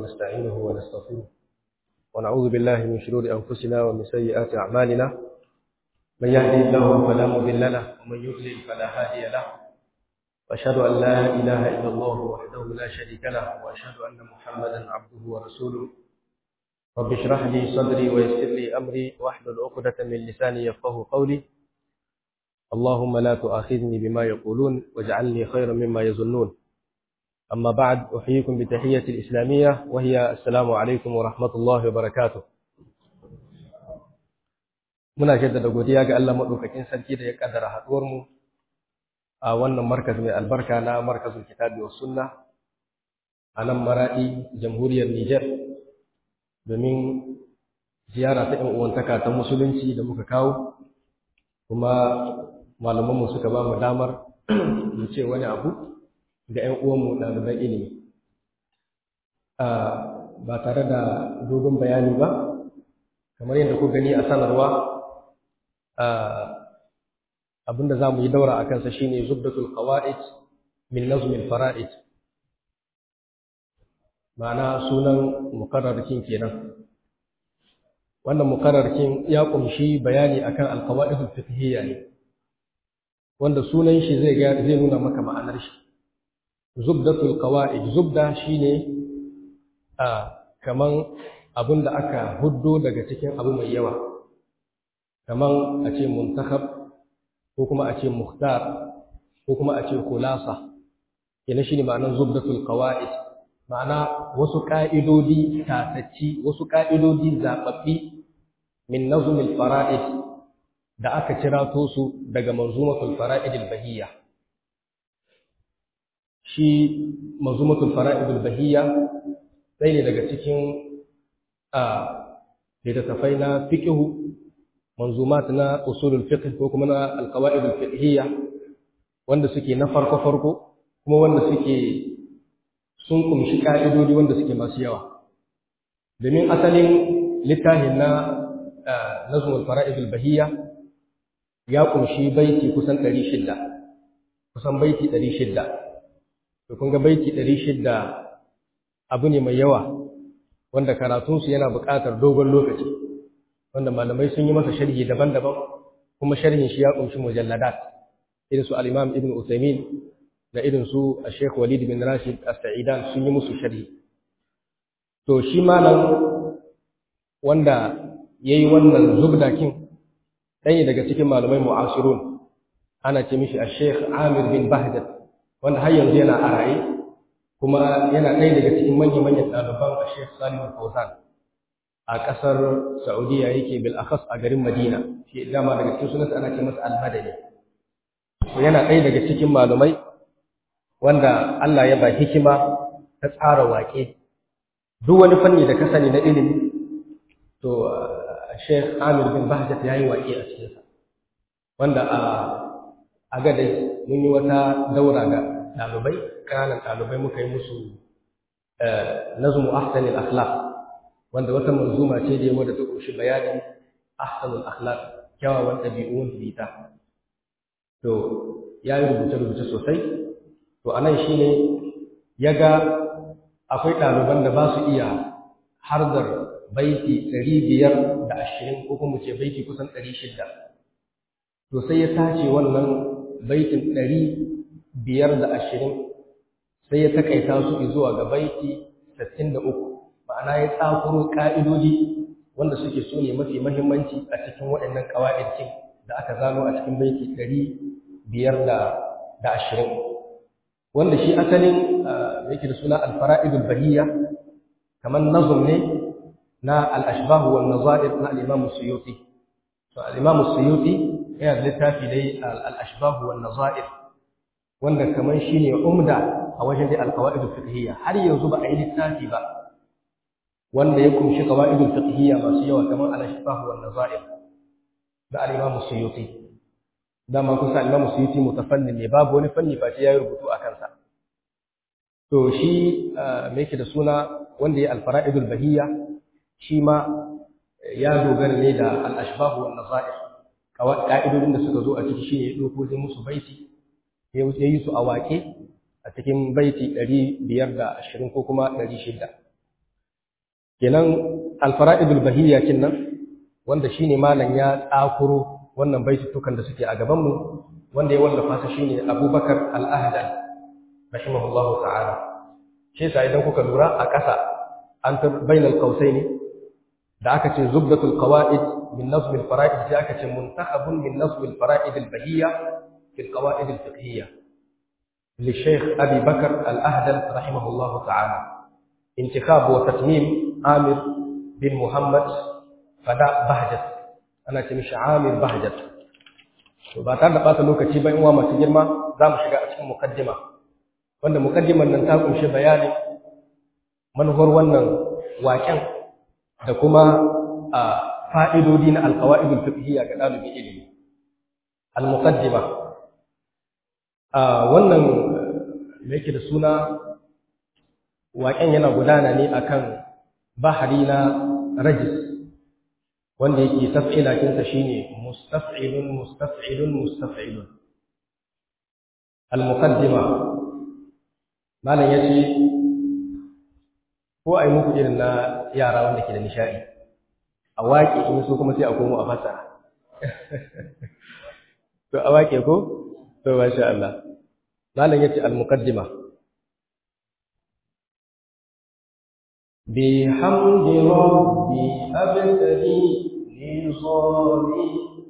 ونستعينه ونستغفره ونعوذ بالله من شرور أنفسنا ومن سيئات أعمالنا من يهدي الله فلا مضل له ومن يضلل فلا هادي له وأشهد أن لا إله إلا الله وحده لا شريك له وأشهد أن محمدا عبده ورسوله رب اشرح لي صدري ويسر لي أمري واحلل عقدة من لساني يفقه قولي اللهم لا تؤاخذني بما يقولون واجعلني خيرا مما يظنون أما بعد أحييكم بتحية الإسلامية وهي السلام عليكم ورحمة الله وبركاته muna jaddada godiya ga Allah madaukakin sarki da ya kaddara haduwar mu a wannan markaz mai albarka na markazul kitabi was sunna a nan maradi jamhuriyar Niger domin ziyara ta ɗan uwantaka ta musulunci da muka kawo kuma malaman mu suka ba mu damar mu ce wani abu ga ƴan uwanmu ɗaliban ilimi ba tare da dogon bayani ba kamar yadda ku gani a sanarwa abinda za mu yi daura a kansa shine zubdatul qawa'id min nazmil fara'id ma'ana sunan mukarrarkin kenan wannan mukarrarkin ya kumshi bayani akan alqawaidul fiqhiyya ne wanda sunan shi zai ga zai nuna maka ma'anar shi zubdatul qawa'id zubda shine a kaman abinda aka huddo daga cikin abu mai yawa kaman a ce muntakhab ko kuma a ce muhtar ko kuma a ce khulasa yana shine ma'anar zubdatul qawaid ma'ana wasu ka'idodi tatacci wasu ka'idodi zababbi min nazmil fara'id da aka cirato su daga manzumatul fara'id al-bahiyya shi manzumatul fara'id al-bahiyya sai ne daga cikin a littattafai na fiqhu manzumat na usulul fiqh ko kuma na alqawaid alfiqhiyya wanda suke na farko farko kuma wanda suke sun kumshi ka'idodi wanda suke masu yawa domin asalin littafin na nazmul fara'id albahiyya ya kumshi baiti kusan 600 kusan baiti 600 to kun ga baiti 600 abu ne mai yawa wanda karatunsu yana buƙatar dogon lokaci wanda malamai sun yi masa sharhi daban-daban kuma sharhin shi ya kunshi mujalladat irin su al-Imam Ibn Uthaymeen da irin su Sheikh Walid bin Rashid As-Sa'idan sun yi musu sharhi to shi malam wanda yayi wannan zubdakin ɗaya daga cikin malamai mu'asirun ana ce mishi Sheikh Amir bin Bahjat wanda har yanzu yana a raye kuma yana ɗaya daga cikin manya-manyan ɗaliban Sheikh Salim Al-Fawzan a ƙasar Saudiya yake bil akhas a garin Madina shi dama daga cikin sunansa ana ce masa al-Madani to yana ɗaya daga cikin malumai wanda Allah ya ba hikima ta tsara waƙe duk wani fanni da ka sani na ilimi to Sheikh Amir bin Bahjat ya yi waƙe a cikinsa wanda a a gadai mun yi wata daura ga ɗalibai ƙananan ɗalibai muka yi musu nazmu ahsanil akhlaq wanda wata manzuma ce da yawa da ta ƙunshi bayanin ahsanul akhlaq kyawawan ɗabi'un bita to ya yi rubuce-rubuce sosai to a nan shine ya ga akwai ɗaliban da ba su iya harzar baiti ɗari biyar da ashirin ko kuma ce baiti kusan ɗari shida to sai ya tace wannan baitin ɗari biyar da ashirin sai ya takaita su zuwa ga baiti sittin da uku ma'ana ya tsakuro ƙa'idodi wanda suke so ne mafi mahimmanci a cikin waɗannan ƙawa'idkin da aka zano a cikin baiti ɗari biyar da ashirin wanda shi asalin yake da suna alfara'idul bahiyya kamar nazum ne na al'ashbahu wal nazair na al'imamu suyuti to al'imamu suyuti yana da littafi dai al'ashbahu wal nazair wanda kamar shine umda a wajen dai alqawaidul fiqhiyya har yanzu ba a yi littafi ba wanda ya kunshi qawaidul fiqhiyya masu yawa kamar al-shifah wan nazair da al-imam suyuti dama kusa al-imam suyuti mutafannnin ne babu wani fanni face yayi rubutu a kansa to shi me yake da suna wanda ya al-fara'idul bahiyya shi ma ya dogara ne da al-ashbah wan nazair ka'idodin da suka zo a ciki shine ya dauko sai musu baiti ya yi su a waƙe a cikin baiti ɗari biyar da ashirin ko kuma ɗari shida kenan alfara'idul bahiyya kinnan wanda shine malam ya tsakuro wannan baitutukan da suke a gaban mu wanda ya wallafa su shine Abubakar al-Ahdal rahimahullahu ta'ala shi yasa idan kuka lura a ƙasa an ta bainal qausaini da aka ce zubdatul qawaid min nazm al-fara'id sai aka ce muntakhabun min nazm al-fara'id al-bahiyya fi al-qawaid al-fiqhiyya للشيخ أبي بكر الأهدل رحمه الله تعالى انتخاب وتتميم عامر بن محمد فداء بهجت أنا تمشي عامر بهجت وبعد ɓata lokaci bayan uwa masu girma za mu shiga a cikin mukaddima wanda mukaddimar nan ta kunshi bayanin manufar wannan waken da kuma fa'idodi na alƙawa'idul fiqhiyya ga ɗalibin ilimi al-muqaddima wannan da yake da suna waƙen yana gudana ne akan bahari na rajis wanda yake taf'ilakinsa shine mustaf'ilun mustaf'ilun mustaf'ilun al-muqaddima malam yace ko ai muku irin na yara wanda ke da nishadi a waƙe in so kuma sai a komo a fasara to a waƙe ko to masha Allah malam yace al-muqaddima بحمد ربي أبتدي نظامي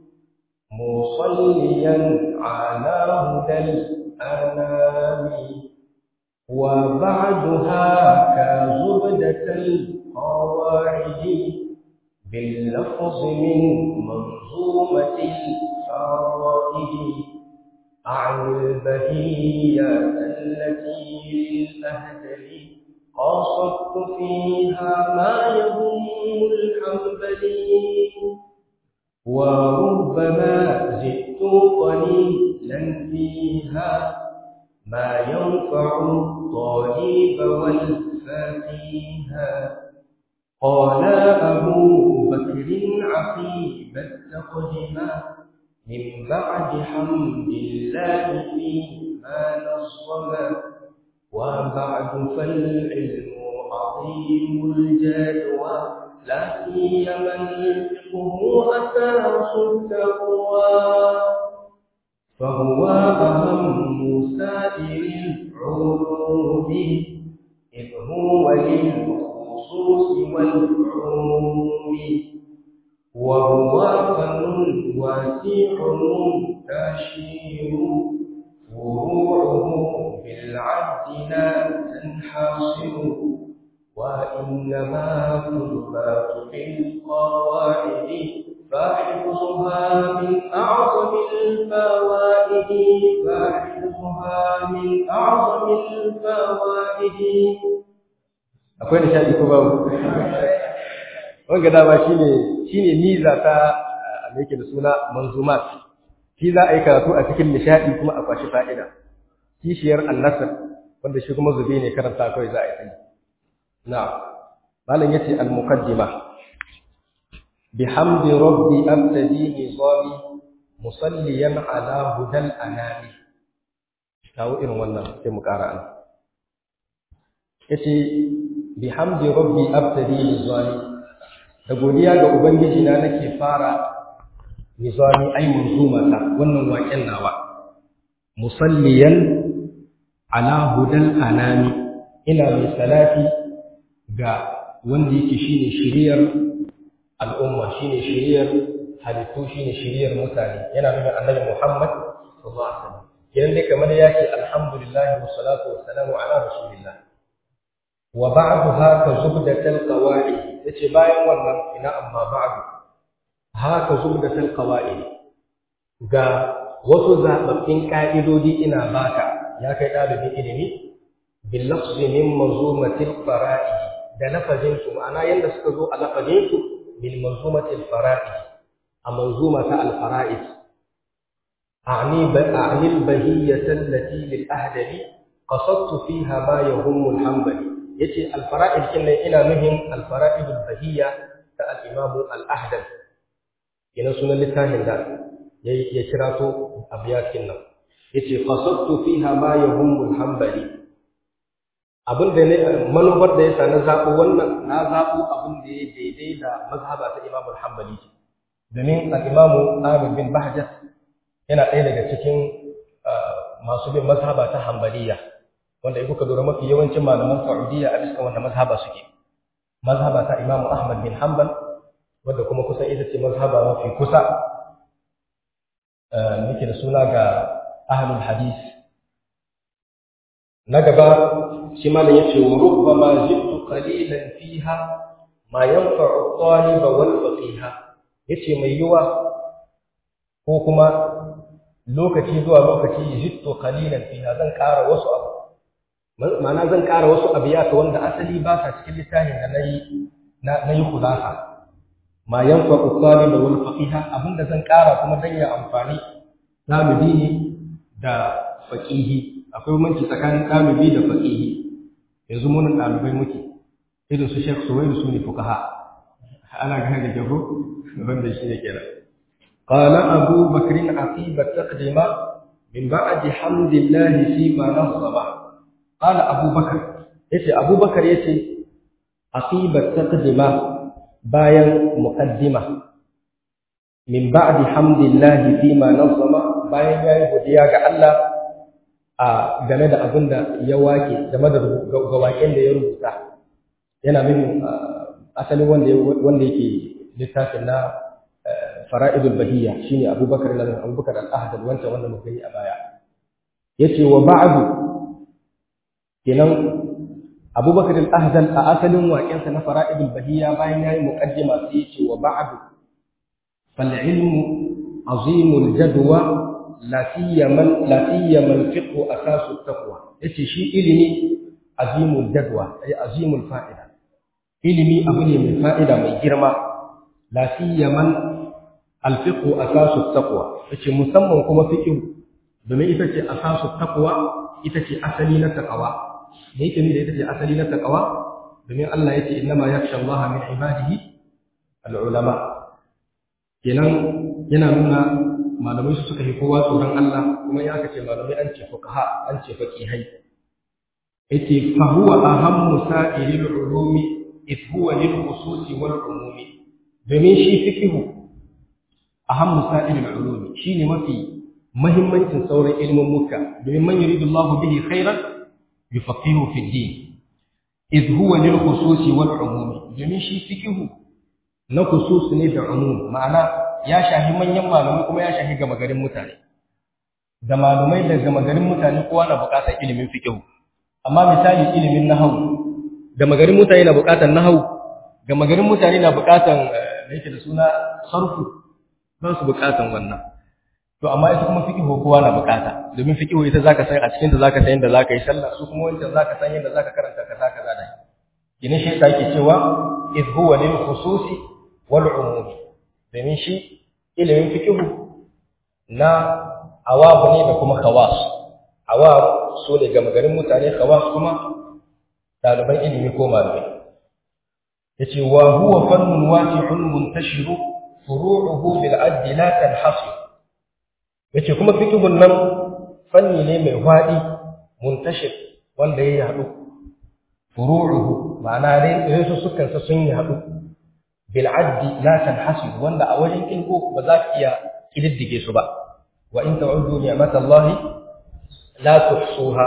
مصليا على هدى الأنام وبعدها كزبدة القواعد باللفظ من منظومة الفرائد عن البهية التي للأهدل قصدت فيها ما يهم الحنبلي وربما زدت قليلا فيها ما ينفع الطالب والفقيها قال أبو بكر عقيب التقدمة من بعد حمد الله فيما نصما وبعد فالعلم عظيم الجدوى لا سيما الفقه أساس التقوى فهو أهم سائر العلوم إذ هو للخصوص والعموم وهو فن واسع منتشر فروعه بالعد لا تنحصر وإنما تثبت بالقواعد فحفظها من أعظم الفوائد فحفظها من أعظم الفوائد akwai nishadi ko babu wanga dama shine shine miza ta me yake da suna manzumat shi za a yi karatu a cikin nishadi kuma a kwashi fa'ida kishiyar annasar wanda shi kuma zube ne karanta kawai za a yi na'am malam yace al-muqaddima bihamdi rabbi abtadi nizami musalliyan ala hudal anami kawo irin wannan sai mu ƙara an yace bihamdi rabbi abtadi nizami da godiya ga ubangiji na nake fara nizami ai manzumata wannan waken nawa musalliyan ala hudal anami ina mai salati ga wanda yake shine shiriyar al'umma shine shiriyar halittu shine shiriyar mutane yana nufin annabi Muhammad sallallahu alaihi wasallam kiran dai kamar yake alhamdulillah wa salatu wa salamu ala rasulillah wa ba'du haka zubdatul qawaid yace bayan wannan ina amma ba'du haka zubdatul qawaid ga wasu zababbin ka'idodi ina baka ya kai dalibin ilimi bil lafzi min manzumatil fara'id da lafazin su ma'ana yanda suka zo a lafazin su bil manzumatil fara'id a manzuma ta al fara'id a'ni a'ni al bahiyyah allati lil ahdali qasadtu fiha ma yahum al hanbali yace al fara'id kinnan ina nuhin al fara'id al bahiyya ta al imam al ahdal yana sunan littafin da ya kira to abiyatin nan yace qasadtu fiha ma yahum al hanbali abin da ne manufar da yasa na zaɓo wannan na zaɓo abin da ya daidai da mazhaba ta Imam Al-Hanbali domin al-Imam Ahmad bin Bahjat yana ɗaya daga cikin masu bin mazhaba ta Hanbaliya wanda in kuka lura mafi yawancin malaman Saudiya a bisa wanda mazhaba suke mazhaba ta Imam Ahmad bin Hanbal wanda kuma kusan ita ce mazhaba mafi kusa nake da suna ga ahlul hadis na gaba shi malam yace wa rubbama jittu qalilan fiha ma yanfa'u at-taliba wal faqiha yace mai yiwa ko kuma lokaci zuwa lokaci jittu qalilan fiha zan ƙara wasu abu ma'ana zan ƙara wasu abiyata wanda asali ba sa cikin littafin da nayi na nayi khulasa ma yanfa'u at-taliba wal faqiha abinda zan ƙara kuma dan ya amfani ɗalibi ne da faqihi akwai bambanci tsakanin ɗalibi da faqihi yanzu mun ɗalibai muke irin su Sheikh Suwairu su ne fuqaha ana gane da jago wanda shi ne kenan qala Abu Bakr aqib at-taqdima min ba'di hamdillah fi ma nasaba qala Abu Bakr yace Abu Bakr yace aqib at-taqdima bayan muqaddima min ba'di hamdillah fi ma nasaba bayan yayi godiya ga Allah a game da abin da ya wake game da ga waken da ya rubuta yana nufin asalin wanda wanda yake littafin na fara'idul bahiyya shine Abubakar na Abubakar al-Ahad wancan wanda muka yi a baya yace wa ba'du kenan Abubakar al-Ahad a asalin waken sa na fara'idul bahiyya bayan yayi muqaddima sai yace wa ba'du fal ilmu azimul jadwa la siyaman la siyaman fiqhu asasu taqwa yace shi ilimi azimul jadwa ay azimul fa'ida ilimi abu ne mai fa'ida mai girma la siyaman al fiqhu asasu taqwa yace musamman kuma fiqhu domin ita ce asasu taqwa ita ce asali na taqwa da yake da ita ce asali na taqwa domin Allah yace innama yakhsha Allah min ibadihi al ulama kenan yana nuna malamai su suka yi kowa tsoron Allah kuma ya aka ce malamai an ce fuqaha an ce faqihai yace fa huwa ahammu sa'iril ulumi if huwa lil khususi wal umumi domin shi fiqhu ahammu sa'iril ulumi shine mafi muhimmancin sauran ilmin muka domin man yuridullahu bihi khairan yufaqihu fi din if huwa lil khususi wal umumi domin shi fiqhu na khusus ne da umum ma'ana ya shahi manyan malamai kuma ya shahi gama garin mutane da malamai da gama garin mutane kowa na buƙatar ilimin fiqh amma misali ilimin nahwu gama garin mutane na buƙatar nahwu gama garin mutane na buƙatar me yake da suna sarfu ba su buƙatar wannan to amma ita kuma fiqh kowa na buƙata domin fiqh ita zaka san a cikin ta zaka san yadda zaka yi sallah su kuma wancan zaka san yadda zaka karanta kaza kaza da kinin shi yake cewa iz huwa lil khususi wal umumi domin shi ilimin fikihu na awabu ne da kuma khawas awab su ne gama garin mutane khawas kuma ɗaliban ilimi ko malamai yace wa huwa fannun wasi'un muntashiru furu'uhu bil adli la tanhasir yace kuma fikihun nan fanni ne mai fadi muntashir wanda ya haɗu furu'uhu ma'ana dai su sukan sa sun yi haɗu bil'addi la tanhasib wanda a wajen kilgo ba za ka iya kididdige su ba wa in ta'uddu ni'matallahi la tuhsuha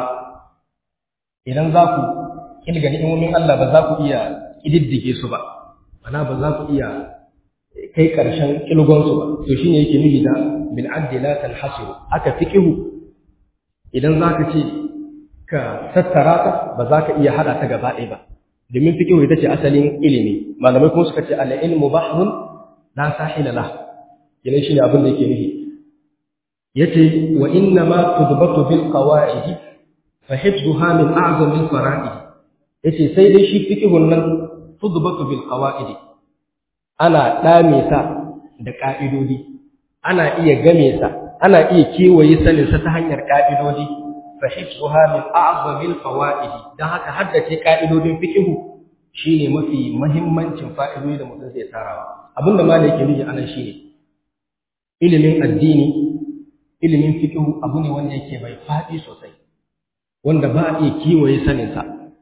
idan za ku kilga ni'imomin Allah ba za ku iya kididdige su ba ana ba za ku iya kai karshen kilgon su ba to shine yake nufi da bil'addi la tanhasib aka fiqihu idan za ka ce ka tattara ta ba za ka iya hada ta gaba ɗaya ba domin fikihu ita ce asalin ilimi malamai kuma suka ce al-ilmu bahrun la sahila lah yana shine abin da yake nufi yace wa inna ma tudbatu bil qawaid fa hifdhuha min a'zam al fara'id yace sai dai shi fikihun nan tudbatu bil qawaid ana dame sa da ka'idodi ana iya game sa ana iya kewaye sanin sa ta hanyar ka'idodi fahimtuha min a'zamil fawaid dan haka haddace ka'idodin fiqh shine mafi muhimmancin fa'idodi da mutum zai tarawa abinda malai yake nufi anan shine ilimin addini ilimin fiqh abu ne wanda yake bai fadi sosai wanda ba a iya kiwaye sanin sa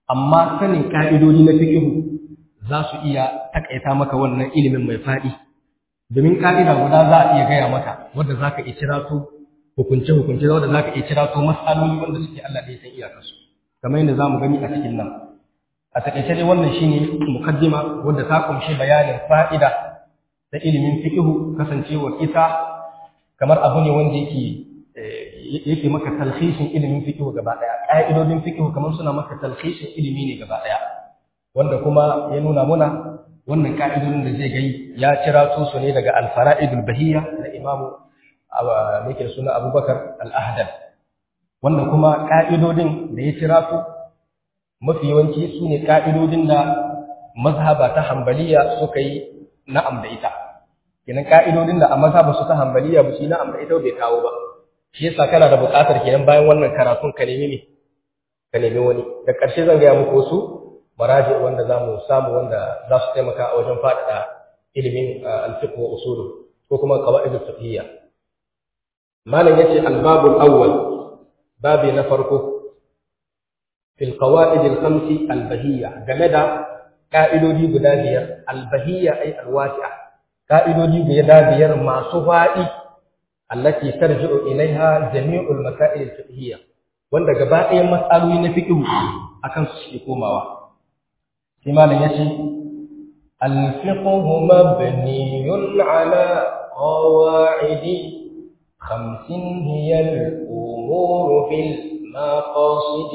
amma sanin ka'idodi na fiqh za su iya takaita maka wannan ilimin mai faɗi domin ka'ida guda za a iya gaya maka wanda za ka iya kira su hukunce hukunce wanda za ka iya kira su matsaloli wanda suke Allah da ya san iyakarsu kamar yadda za mu gani a cikin nan a takaice dai wannan shine mukaddima wanda ta kumshi bayanin fa'ida da ilimin fiqhu kasancewar ita kamar abu ne wanda yake yake maka talhishin ilimin fiqhu gaba daya ka'idodin fiqhu kamar suna maka talhishin ilimi ne gaba daya wanda kuma ya nuna muna wannan ka'idodin da zai gai ya cira su ne daga al-fara'idul bahiyya na imamu yake da suna Abubakar al-Ahdal wanda kuma ka'idodin da ya cira su mafi yawanci su ne ka'idodin da mazhaba ta Hanbaliya suka yi na'am da ita kenan ka'idodin da a mazhaba su ta Hanbaliya ba su yi na'am da ita bai kawo ba shi yasa kana da buƙatar kenan bayan wannan karatun ka nemi ne ka nemi wani da ƙarshe zan gaya muku wasu maraji wanda za mu samu wanda za su taimaka a wajen faɗaɗa ilimin alfiqh wa usulu ko kuma qawaid al-fiqhiyya malam yace al-babul awwal babi na farko fil qawaid al-khams al-bahiyya game da ka'idodi guda biyar al-bahiyya ay al-wasi'a ka'idodi guda biyar masu faɗi allati tarji'u ilaiha jami'ul masail al-fiqhiyya wanda gaba ɗayan matsaloli na fiqh akan su suke komawa sai malam yace al-fiqhu mabniyun ala qawa'id خمس هي الأمور في المقاصد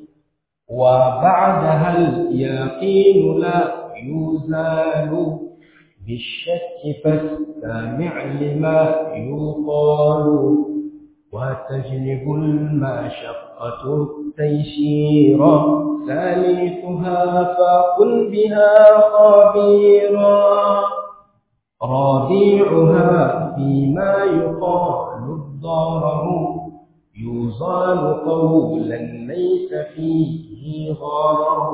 وبعدها اليقين لا يزال بالشك فاستمع لما يقال وتجلب المشقة التيسير ثالثها فقل بها خبيرا رابعها فيما يقال الضرر يزال قولا ليس فيه غرر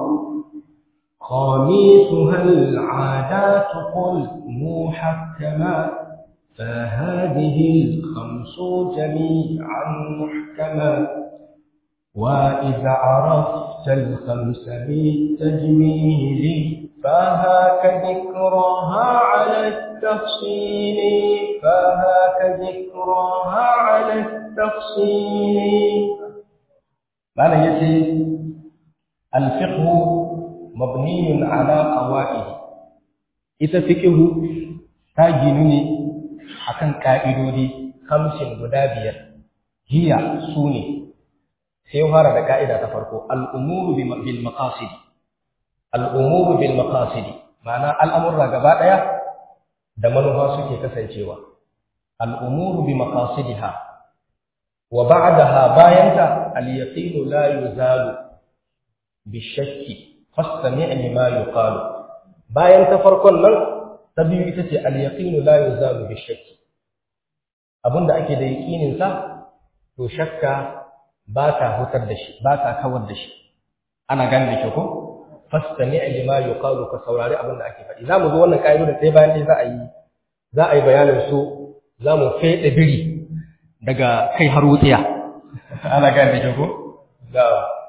خامسها العادات قل محكما فهذه الخمس جميعا محكما وإذا عرفت الخمس بالتجميل فهاك ذكرها على التفصيل فهاك ذكرها على التفصيل معنى يتي الفقه مبني على قواعد ita fiqhu ta ginu ne akan ka'idodi hamsin guda biyar hiya sune sai fara da ka'ida ta farko al-umuru bil maqasid al-umuru bil maqasid ma'ana al'amurra gaba daya da manufa suke kasancewa al-umuru bi maqasidiha wa ba'daha bayanta al-yaqinu la yuzalu bi shakki fastami' lima yuqalu bayan ta farkon nan ta biyu ita ce al-yaqinu la yuzalu bi shakki abinda ake da yaqinin sa to shakka ba ta hutar da shi ba ta kawar da shi ana gane da ko fastami' lima yuqalu ka saurari abinda ake faɗi zamu zo wannan kaidodin sai bayan dai za a yi za a yi bayanin su zamu fede biri daga kai har wutsiya ana gane da ko da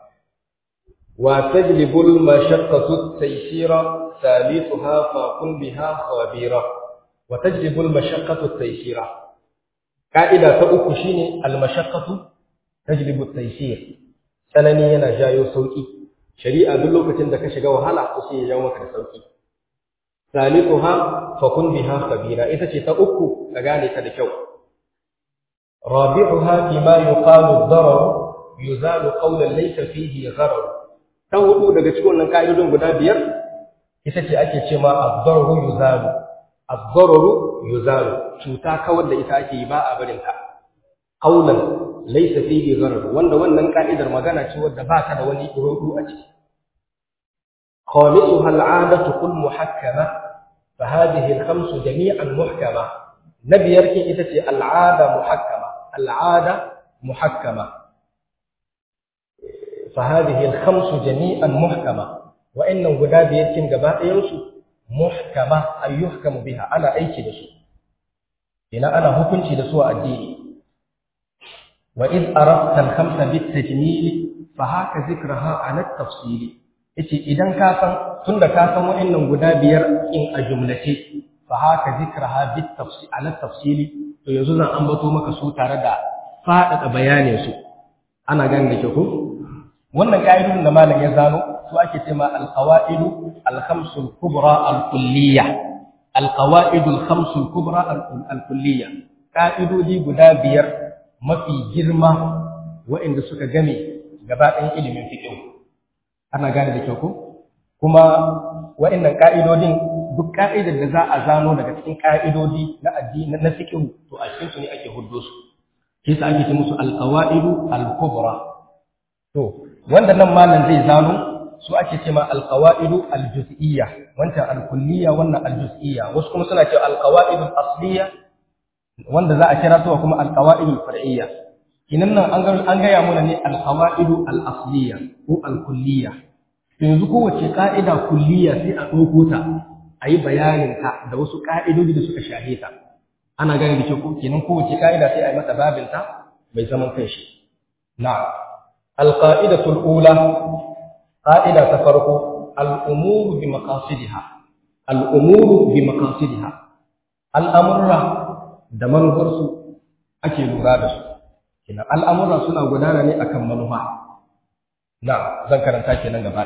وتجلب المشقة التيسير ثالثها فقل بها خبيرا وتجلب المشقة التيسير قاعدة تأكو شيني المشقة تجلب التيسير سنني ينا جايو سوكي شريعة دلوكة عندك شغا وحالا تسي يومك سوكي ثالثها فقل بها خبيرا إذا تأكو أغاني كدكو رابعها فيما يقال الضرر يزال قولا ليس فيه غرر ta hudu daga cikin wannan ka'idodin guda biyar ita ce ake ce ma ad-dararu yuzalu ad-dararu yuzalu cuta kawar da ita ake yi ba a barin ta qaulan laysa fihi gharar wanda wannan ka'idar magana ce wadda ba ta da wani rudu a ciki khamisuha al-'adatu kull muhakkama fa hadhihi al-khamsu jami'an muhkama nabiyar kin ita ce al-'ada muhakkama al-'ada muhakkama فهذه الخمس جميعا محكمة وإن غدا بيتين غبا ينسو محكمة أي يحكم بها أنا أيكي دسو إلى أنا حكمتي دسو الدين وإذ أردت الخمس بالتجميل فهاك ذكرها على التفصيل yace idan ka san tunda ka san wa'annan guda biyar in a jumlace fa haka zikraha bit tafsil ala tafsili to yanzu zan ambato maka su tare da faɗaɗa bayanin su ana gane da ke ko wannan ka'idodin da malam ya zano su ake ce ma al-qawaidu al-khamsu al-kubra al-kulliyya al-qawaidu al-khamsu al-kubra al-kulliyya ka'idodi guda biyar mafi girma waɗanda suka game gaba ɗayan ilimin fiqh ana gane da kyau ko kuma waɗannan ka'idodin duk ka'idar da za a zano daga cikin ka'idodi na addini na fiqh to a cikin su ne ake huddo su shi sa ake ce musu al-qawaidu al-kubra to wanda nan malam zai zano su ake ce ma al-qawaidu al-juz'iyya wancan al-kulliyya wannan al-juz'iyya wasu kuma suna cewa al-qawaidu al-asliyya wanda za a kira su kuma al-qawaidu al-far'iyya kinan nan an ga an ga ya muna ne al-qawaidu al-asliyya ko al-kulliyya yanzu kowace ka'ida kulliyya sai a ɗauko ta a yi bayanin ta da wasu ka'idodi da suka shahe ta ana gane da kyau kenan kowace ka'ida sai a yi mata babinta mai zaman kanshi na'am القائدة الأولى قائدة تفرق الأمور بمقاصدها الأمور بمقاصدها الأمر دمن غرس أكي لغادس كنا الأمر سنة غدانا ني أكم منها نعم ذكر تاكي نغبا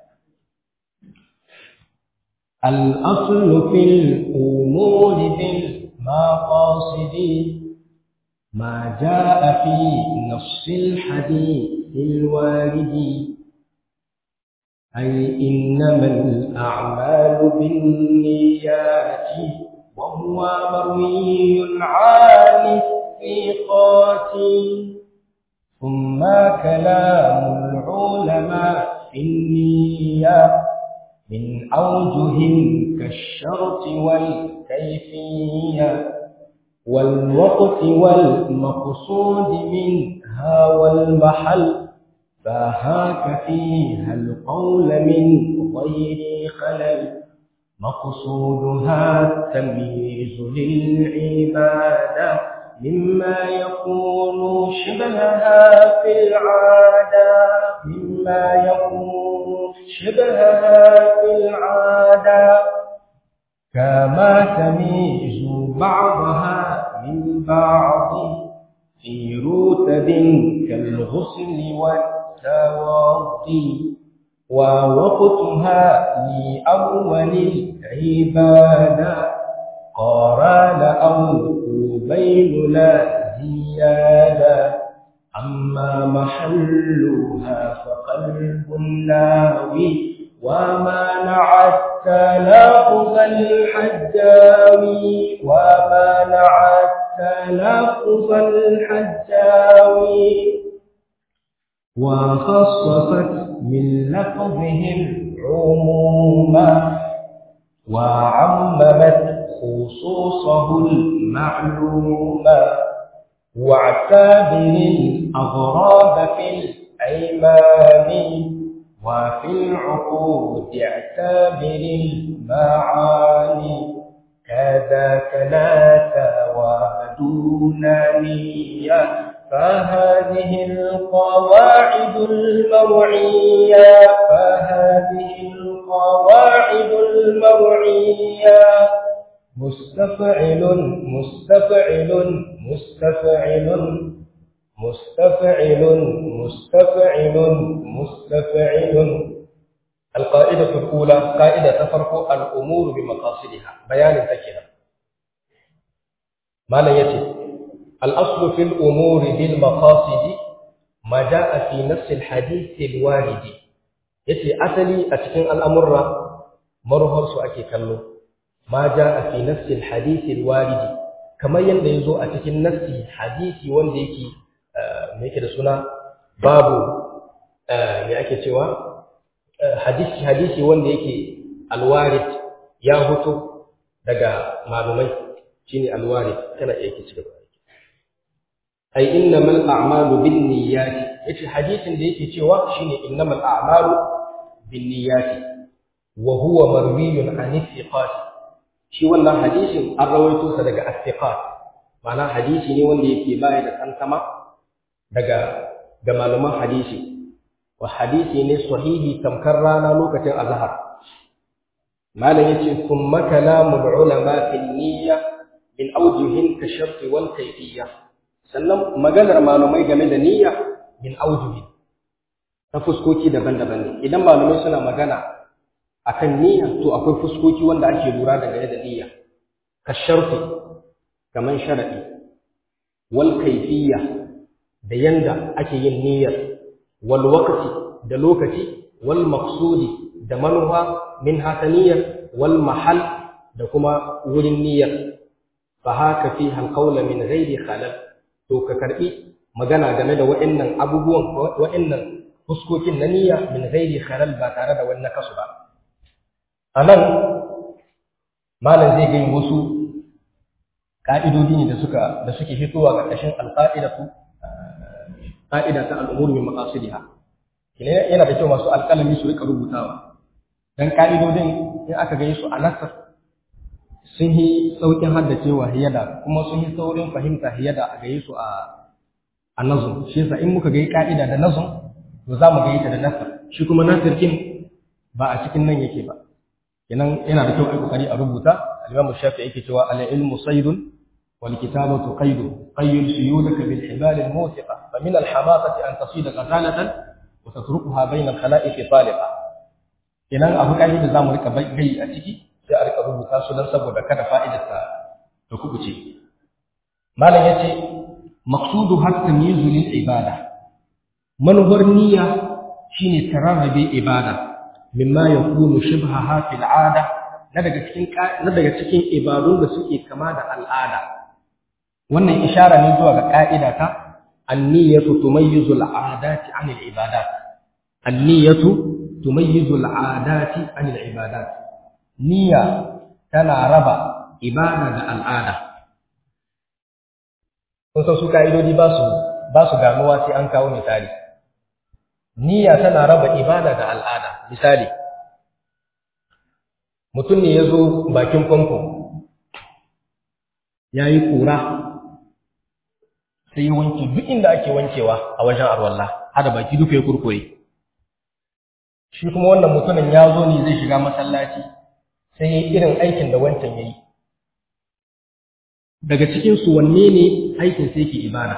الأصل في الأمور بالمقاصد ما جاء في نص الحديث الوارد أي إنما الأعمال بالنيات وهو مروي عن الثقات ثم كلام العلماء في النية من أوجه كالشرط والكيفية والوقت والمقصود منها والمحل فهاك فيها القول من غير خلل مقصودها التمييز للعبادة مما يكون شبهها في العادة مما يكون شبهها في العادة كما تميز بعضها من بعض في رتب كالغسل والتوضي ووقتها لأول العبادة قران أو قبيل لا زيادة أما محلها فقلب الناوي ومانع التلفظ الحجاوي ومانع التلفظ الحجاوي وخصصت من لفظه العموم وعممت خصوصه المعلوم واعتبر الأغراب في الأيمان وفي العقود اعتبر المعاني كذاك لا دون نية فهذه القواعد المرعية فهذه القواعد المرعية مستفعل مستفعل مستفعل مستفعل مستفعل مستفعل القاعدة الأولى قاعدة تفرق الأمور بمقاصدها بيان تكنا ما لا يتي الأصل في الأمور بالمقاصد ما جاء في نفس الحديث الوارد يتي أصلي أتكن الأمر مرهر سؤكي كله ما جاء في نفس الحديث الوارد كما يندزو أتكن نفس حديث ونديكي me yake da suna babu me ake cewa hadisi hadisi wanda yake alwarid ya hoto daga malumai shine alwarid kana iya ki cigaba ai innamal a'malu binniyati yace hadisin da yake cewa shine innamal a'malu binniyati wa huwa marwiyun an thiqat shi wannan hadisin an rawaito sa daga athiqat ma'ana hadisi ne wanda yake baya da tantama daga ga malaman hadisi wa hadisi ne sahihi tamkar rana lokacin azhar malam yace thumma kalamul ulama fil niyya min awjuhin ka sharti wal kayfiyya sannan maganar malumai game da niyya min awjuhin ta fuskoki daban-daban ne idan malumai suna magana akan niyya to akwai fuskoki wanda ake lura da game da niyya ka sharti kaman sharadi wal kayfiyya da yanda ake yin niyyar wal waqti da lokaci wal maqsudi da manufa min hasaniyar wal mahal da kuma wurin niyyar fa haka fi hal qawla min ghairi khalal to ka karbi magana game da wa'annan abubuwan wa'annan fuskokin na niyya min ghairi khalal ba tare da wani kasu ba anan malam zai gani wasu ka'idodi ne da suka da suke fitowa ƙarƙashin alqa'idatu ƙa'ida ta al'umuru min maqasidiha kine yana da kyau masu alƙalami su rika rubutawa dan ka'idodin in aka gani su a nasar sun yi saukin haddacewa hiyada kuma sun yi saurin fahimta hiyada a gaye su a a nazum shi yasa in muka ga ka'ida da nazum to za mu ga ta da nasar shi kuma nasar kin ba a cikin nan yake ba kenan yana da kyau a kokari a rubuta al-Imam Shafi'i yake cewa al-ilmu saydun wal kitabatu qaydu qayyid suyudaka bil hibal al-muthiqa fa min al-hamatati an tasida qatalatan wa tatrukuha bayna al-khala'iq taliqa kenan abu kai da zamu rika gai a ciki sai a rika rubuta su dan saboda kada fa'idar ta ta kubuce malam yace maqsudu har tamyizu lil ibada manhar niyya shine tararrabe ibada mimma yakunu shibhaha fil 'ada na daga cikin na daga cikin ibadun da suke kama da al'ada wannan ishara ne zuwa ga ka'ida ta an-niyyatu tumayyizu al-'adati 'an al-ibadat an-niyyatu tumayyizu al-'adati 'an al-ibadat niyya tana raba ibada da al'ada kun san su ka'idodi ba su ba su ganuwa sai an kawo misali niyya tana raba ibada da al'ada misali mutum ne ya zo bakin famfo ya yi ƙura sai ya wanke duk inda ake wankewa a wajen arwalla hada baki duka ya kurkure shi kuma wannan mutumin ya zo ne zai shiga masallaci sai ya yi irin aikin da wancan ya yi daga cikinsu wanne ne aikin sai ke ibada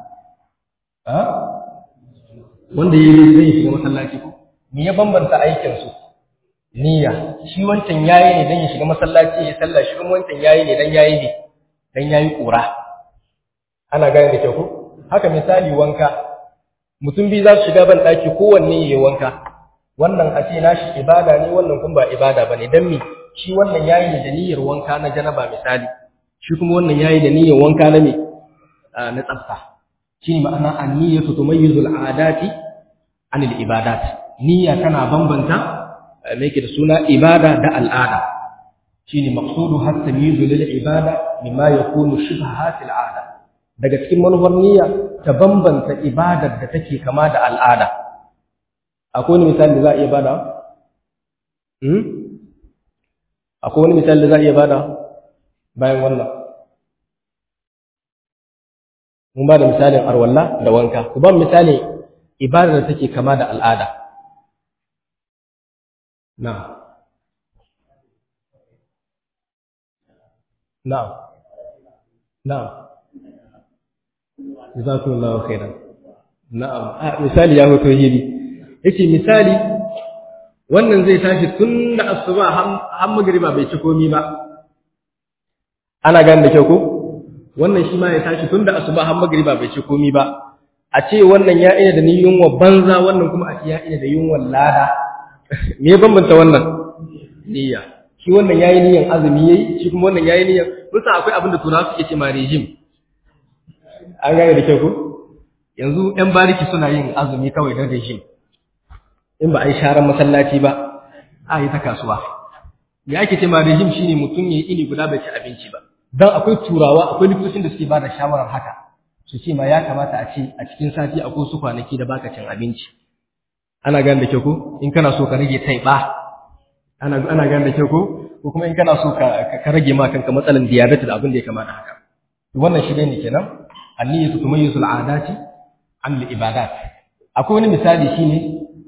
wanda ya yi zai shiga masallaci ko me ya bambanta aikinsu niyya shi wancan yayi ne dan ya shiga masallaci ya sallah shi kuma wancan yayi ne dan yayi ne dan yayi kura ana gane da kyau ko haka misali wanka mutum biyu za su shiga ban daki kowanne yayi wanka wannan a ce nashi ibada ne wannan kuma ba ibada bane dan me shi wannan yayi ne da niyyar wanka na janaba misali shi kuma wannan yayi da niyyar wanka na me na tsafta shine ma'ana an-niyyatu tumayyizu al-'adati 'anil ibadat niyya tana bambanta me yake da suna ibada da al'ada shine maqsudu har tamyizu lil ibada mimma yakunu shibha fil 'ada daga cikin manufar niyya ta bambanta ibadar da take kama da al'ada akwai wani misali da za a iya bada hmm akwai wani misali da za a iya bada bayan wannan mun ba da misalin arwalla da wanka ku ba misali ibadar da take kama da al'ada na'am na'am na'am jazakumullahu khairan na'am a misali ya hoto hili yace misali wannan zai tashi tun da asuba har magriba bai ci komi ba ana gane da kyau ko wannan shi ma ya tashi tun da asuba har magriba bai ci komi ba a ce wannan ya ina da ni yunwa banza wannan kuma a ce ya ina da yunwa lada me ya bambanta wannan niyya shi wannan yayi niyyan azumi yayi shi kuma wannan yayi niyyan kusa akwai abin da turawa suke ce ma regime an gane da kyau ko yanzu yan bariki suna yin azumi kawai don regime in ba a yi sharan masallaci ba a yi ta kasuwa me ake ce ma regime shine mutum ya yi ini guda bai ci abinci ba dan akwai turawa akwai likitocin da suke ba da shawarar haka su ce ma ya kamata a ce a cikin sati akwai su kwanaki da baka cin abinci ana gane da kyau ko in kana so ka rage taiba ana ana gane da kyau ko ko kuma in kana so ka ka rage ma kanka matsalan diabetes da abin da ya kamata haka wannan shi ne kenan anniyatu tumayyizu al'adati an al-ibadat akwai wani misali shine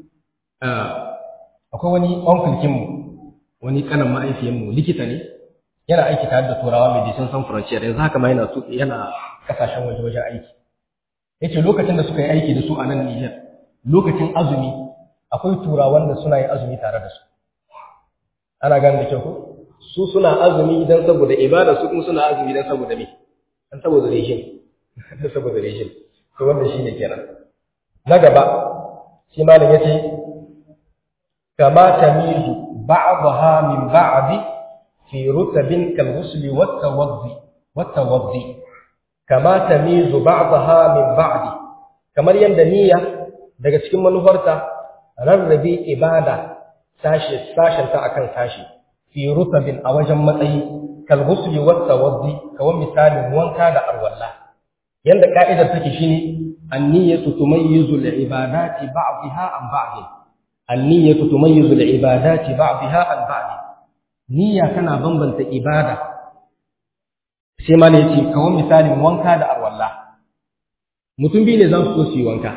akwai wani onkulkin mu wani kanan ma'aikiyan mu likita ne yana aiki tare da turawa medicine sans frontier yanzu haka ma yana yana kasashen waje wajen aiki yace lokacin da suka yi aiki da su a nan Niger lokacin azumi akwai turawan da suna yin azumi tare da su ana gane da kyau ko su suna azumi idan saboda ibada su kuma suna azumi idan saboda me dan saboda rejim dan saboda rejim to wannan shine kenan na gaba shi malam yace kama tamizu ba'daha min ba'di fi rutabin kal ghusli wat tawaddi wat tawaddi kama tamizu ba'daha min ba'di kamar yanda niyya daga cikin manufarta rarrabe ibada sashi sashen ta akan sashi fi rutabin a wajen matsayi kal ghusli wat tawaddi kawan misalin wanka da arwalla yanda ka'idar take shine an-niyyatu tumayyizu al-ibadati ba'daha an ba'd an-niyyatu tumayyizu al-ibadati ba'daha an ba'd niyya tana bambanta ibada sai ma ne yace kawan misalin wanka da arwalla mutum biyu ne za su so su yi wanka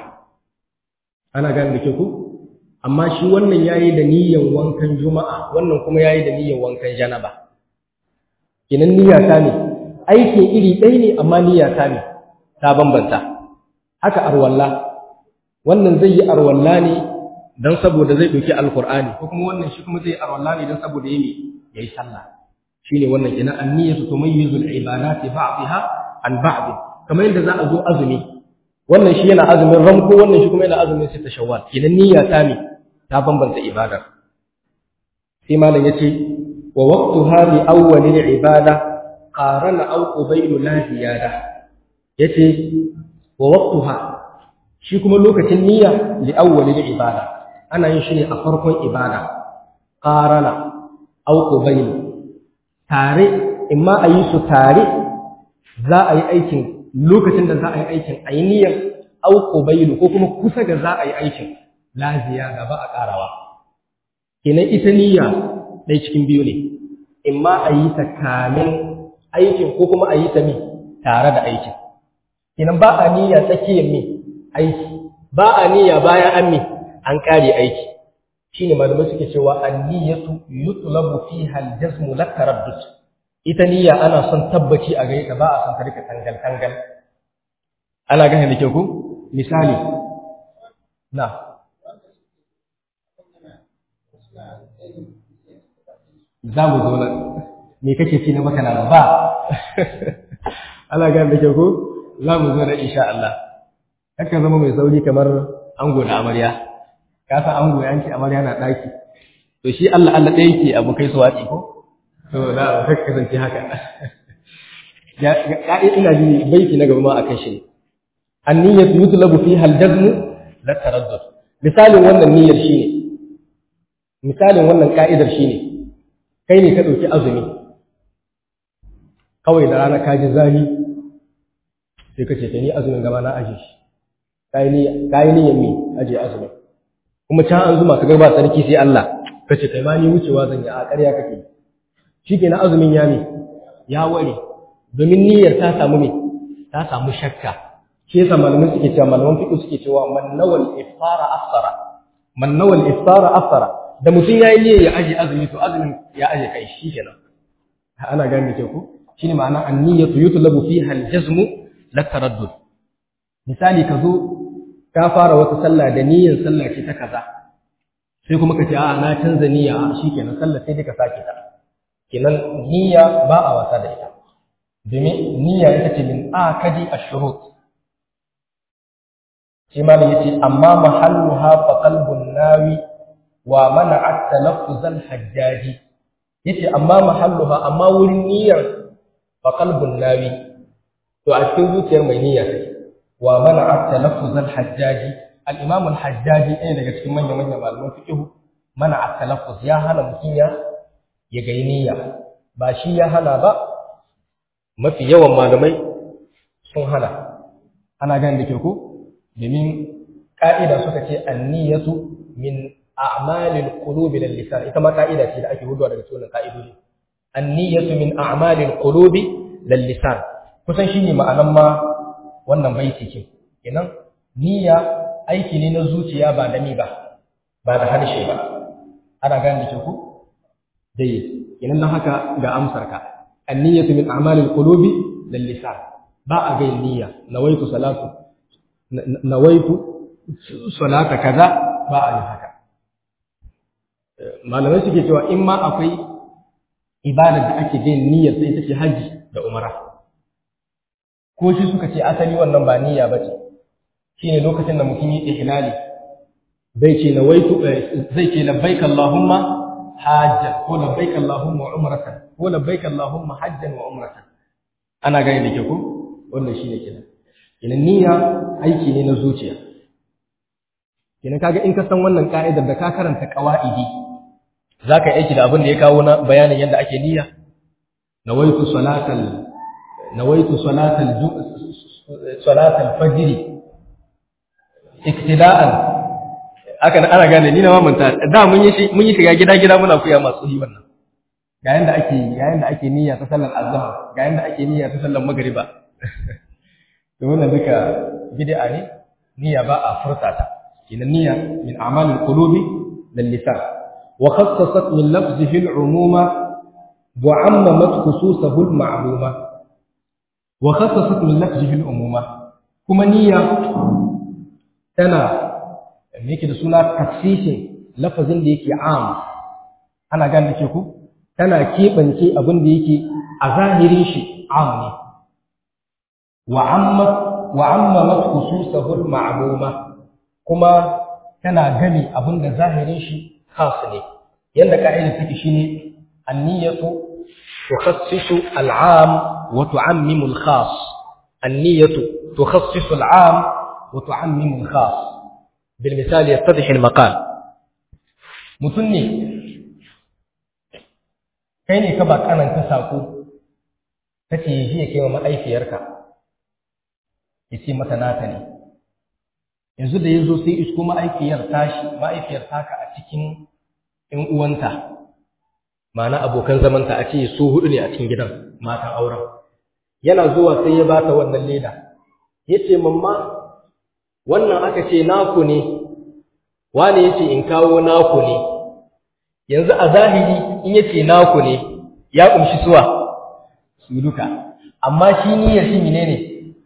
ana gane da ke ku amma shi wannan yayi da niyyan wankan juma'a wannan kuma yayi da niyyan wankan janaba kinan niyya ta ne aikin iri ɗaya ne amma niyya ta ne ta bambanta haka arwalla wannan zai yi arwalla ne dan saboda zai ɗauki alqur'ani ko kuma wannan shi kuma zai yi arwalla ne dan saboda yayi yayi sallah shine wannan kinan an-niyyatu tumayyizu al-ibadati ba'daha an ba'd kamar yadda za a zo azumi wannan shi yana azumin ramko wannan shi kuma yana azumin sita shawwal kinan niyya ta ne ta bambanta ibadar sai malam yace wa waqtuha li awwalil ibada qarana aw qubaylu la ziyada yace wa waqtuha shi kuma lokacin niyya li awwalil ibada ana yin shi ne a farkon ibada qarana aw qubaylu tare imma a yi su tare za a yi aikin lokacin da za a yi aikin a yi niyyar aw qubaylu ko kuma kusa ga za a yi aikin la ziyada ba a ƙarawa kenan ita niyya ɗai cikin biyu ne in ma a yi ta kamin aikin ko kuma a yi ta mi tare da aikin kenan ba a niyya tsakiyar mi aiki ba a niyya bayan an mi an ƙare aiki shine malamai suke cewa an-niyyatu yutlabu fiha al-jazmu la taraddud ita niyya ana son tabbaci a gare ta ba a son ta rika tangal tangal ana gane da kyau ku misali na za mu zo nan me kake ci na maka na ba ana gane da kyau ko za mu zo nan insha Allah haka zama mai sauri kamar ango da amarya ka san ango ya ce amarya na daki to shi Allah Allah ɗaya yake abu kai su wace ko to na ka kasance haka ya ya ina ji baiti na gaba ma akan shi an-niyyatu yutlabu fiha al-jazm la taraddud misalin wannan niyyar shine misalin wannan ka'idar shine kai ne ka ɗauki azumi kawai da rana ka ji zahi sai ka ce ta ni azumin gaba na aje shi ka yi niyyar mi aje azumi kuma can an zuma ka garba sarki sai Allah ka ce kai ma ni wucewa zan yi a ƙarya kake shi ke na azumin ya mi ya ware domin niyyar ta samu me ta samu shakka shi yasa malamai suke cewa malaman fiqh suke cewa man nawal iftara afsara man nawal iftara afsara da mutum ya yi niyyar ya aje azumi to azumin ya aje kai shi kenan ana gane ke ku shine ma'ana an-niyyatu yutlabu fiha al-jazm la taraddud misali ka zo ka fara wata sallah da niyyar sallah ce ta kaza sai kuma ka ce a na canza niyya a shikenan sallah sai dai ka sake ta kenan niyya ba a wasa da ita domin niyya ita ce min akadi ash-shurut shi ma yace amma mahalluha fa qalbun nawi wa mana'at talaffuz al-hajjaji yace amma mahalluha amma wurin niyyar fa qalbun nawi to a cikin zuciyar mai niyya take wa mana'at talaffuz al-hajjaji al-imam al-hajjaji ɗaya daga cikin manyan manyan malaman fiqh mana'at talaffuz ya hana mutum ya ya ga niyya ba shi ya hana ba mafi yawan malamai sun hana ana ganin da ke ko domin ka'ida suka ce an-niyyatu min a'malil qulubi lil lisan ita ma ka'ida ce da ake hudawa daga cikin ka'idodi an-niyyatu min a'malil qulubi lil lisan kusan shine ma'anan ma wannan baiti ce kenan niyya aiki ne na zuciya ba da ni ba ba da harshe ba ana gane da ke ku dai idan nan haka ga amsar ka anniyatu min a'malil qulubi lil lisan ba a ga niyya nawaitu salatu nawaitu salata kaza ba a yi haka malamai suke cewa in ma akwai ibadar da ake yin niyyar sai ita ce haji da umara ko shi suka ce asali wannan ba niyya ba ce shine lokacin da mutum yi ihlali bai ce nawaitu zai ce labbaik allahumma hajjan ko labbaik allahumma umratan ko labbaik allahumma hajjan wa umratan ana gani da ke ko wannan shine kenan kenan niyya aiki ne na zuciya kenan kaga in ka san wannan ka'idar da ka karanta qawaidi zaka yi aiki da abin da ya kawo na bayanin yadda ake niyya nawaitu salatal nawaitu salatal salatal fajr iktida'an aka ana gane ni na mamanta da mun yi mun yi shiga gida gida muna kuya masu yi wannan ga yanda ake ga yanda ake niyya ta sallar azhar ga yanda ake niyya ta sallar magriba to wannan duka bid'a ne niyya ba a furta ta ina niyya min a'malil qulubi lil lisan wa khassasat min lafzihi al umuma wa ammamat khususahu al ma'luma wa khassasat min lafzihi al umuma kuma niyya tana me yake da suna taksisin lafazin da yake am ana gane ke ku tana keɓance abin da yake a zahirin shi am ne wa'ammamat khususahu ma'luma kuma tana gani abinda zahirin shi khas ne yanda ka'ida take shine an-niyyatu tukhassisu al-'am wa tu'ammimu al-khas an-niyyatu tukhassisu al-'am wa tu'ammimu al-khas bil misal yattadih al-maqal mutun ne kai ne ka ba kananta sako kace yi ya kai wa ma'aifiyarka ya ce mata nata ne yanzu da ya zo sai isko ma'aifiyar tashi ma'aifiyar taka a cikin ‘yan uwanta ma'ana abokan zamanta a ce su hudu ne a cikin gidan matan auren yana zuwa sai ya bata wannan leda ya ce mamma wannan aka ce naku ne wani ya ce in kawo naku ne yanzu a zahiri in ya ce naku ne ya ƙumshi suwa su duka amma shi niyyar shi ne ne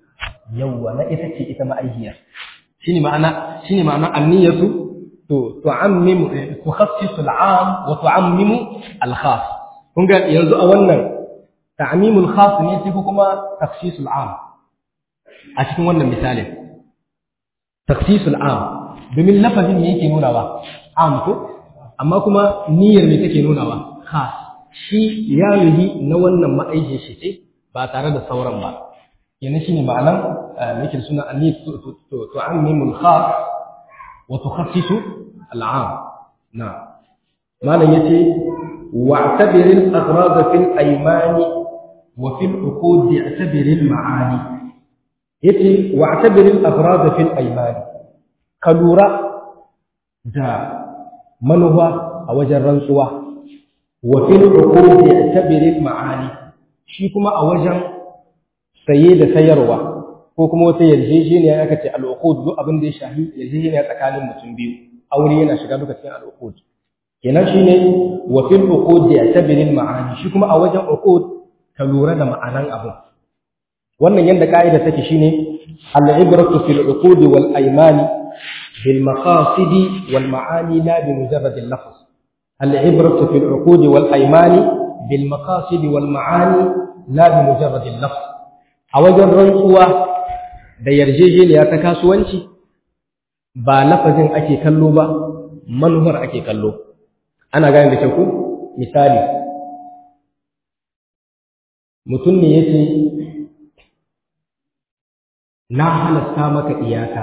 yawwa na ita ce ita ma'aihiyar shine ma'ana shine ma'ana anniyatu to tu'ammimu tukhassisu al'am wa tu'ammimu al-khas kun ga yanzu a wannan ta'mimul khas ne sai kuma takhsisul 'am a cikin wannan misalin takhsisul 'am domin lafazin ne yake nuna ba am ko amma kuma niyyar ne take nuna ba khas shi ya yi na wannan ma'aijin shi ce ba tare da sauran ba yana shine ma'anan yake suna anni tu'ammimul khas wa tukhassisu al'am na malam yace wa'tabir al-aghrad fi al-ayman wa fi al-uqud i'tabir al-ma'ani yace wa'tabir al-aghrad fi al-ayman kalura da manuwa a wajen rantsuwa wa fi al-uqud i'tabir al-ma'ani shi kuma a wajen saye da sayarwa ko kuma wata yarjejeniya aka ce al'uqud duk abin da ya shahi yarjejeniya tsakanin mutum biyu aure yana shiga duka cikin al'uqud kenan shine wa fil uqud ya'tabiru ma'ani shi kuma a wajen uqud ka lura da ma'anan abu wannan yanda ka'ida take shine al-ibratu fil uqud wal aymani bil maqasid wal ma'ani la bi mujarrad al-lafz al-ibratu fil uqud wal aymani bil maqasid wal ma'ani la bi mujarrad al-lafz a wajen rantsuwa da yarjejeniya ta kasuwanci ba lafazin ake kallo ba manuwar ake kallo ana gane da kyau ku misali mutum ne yace na halatta maka iyaka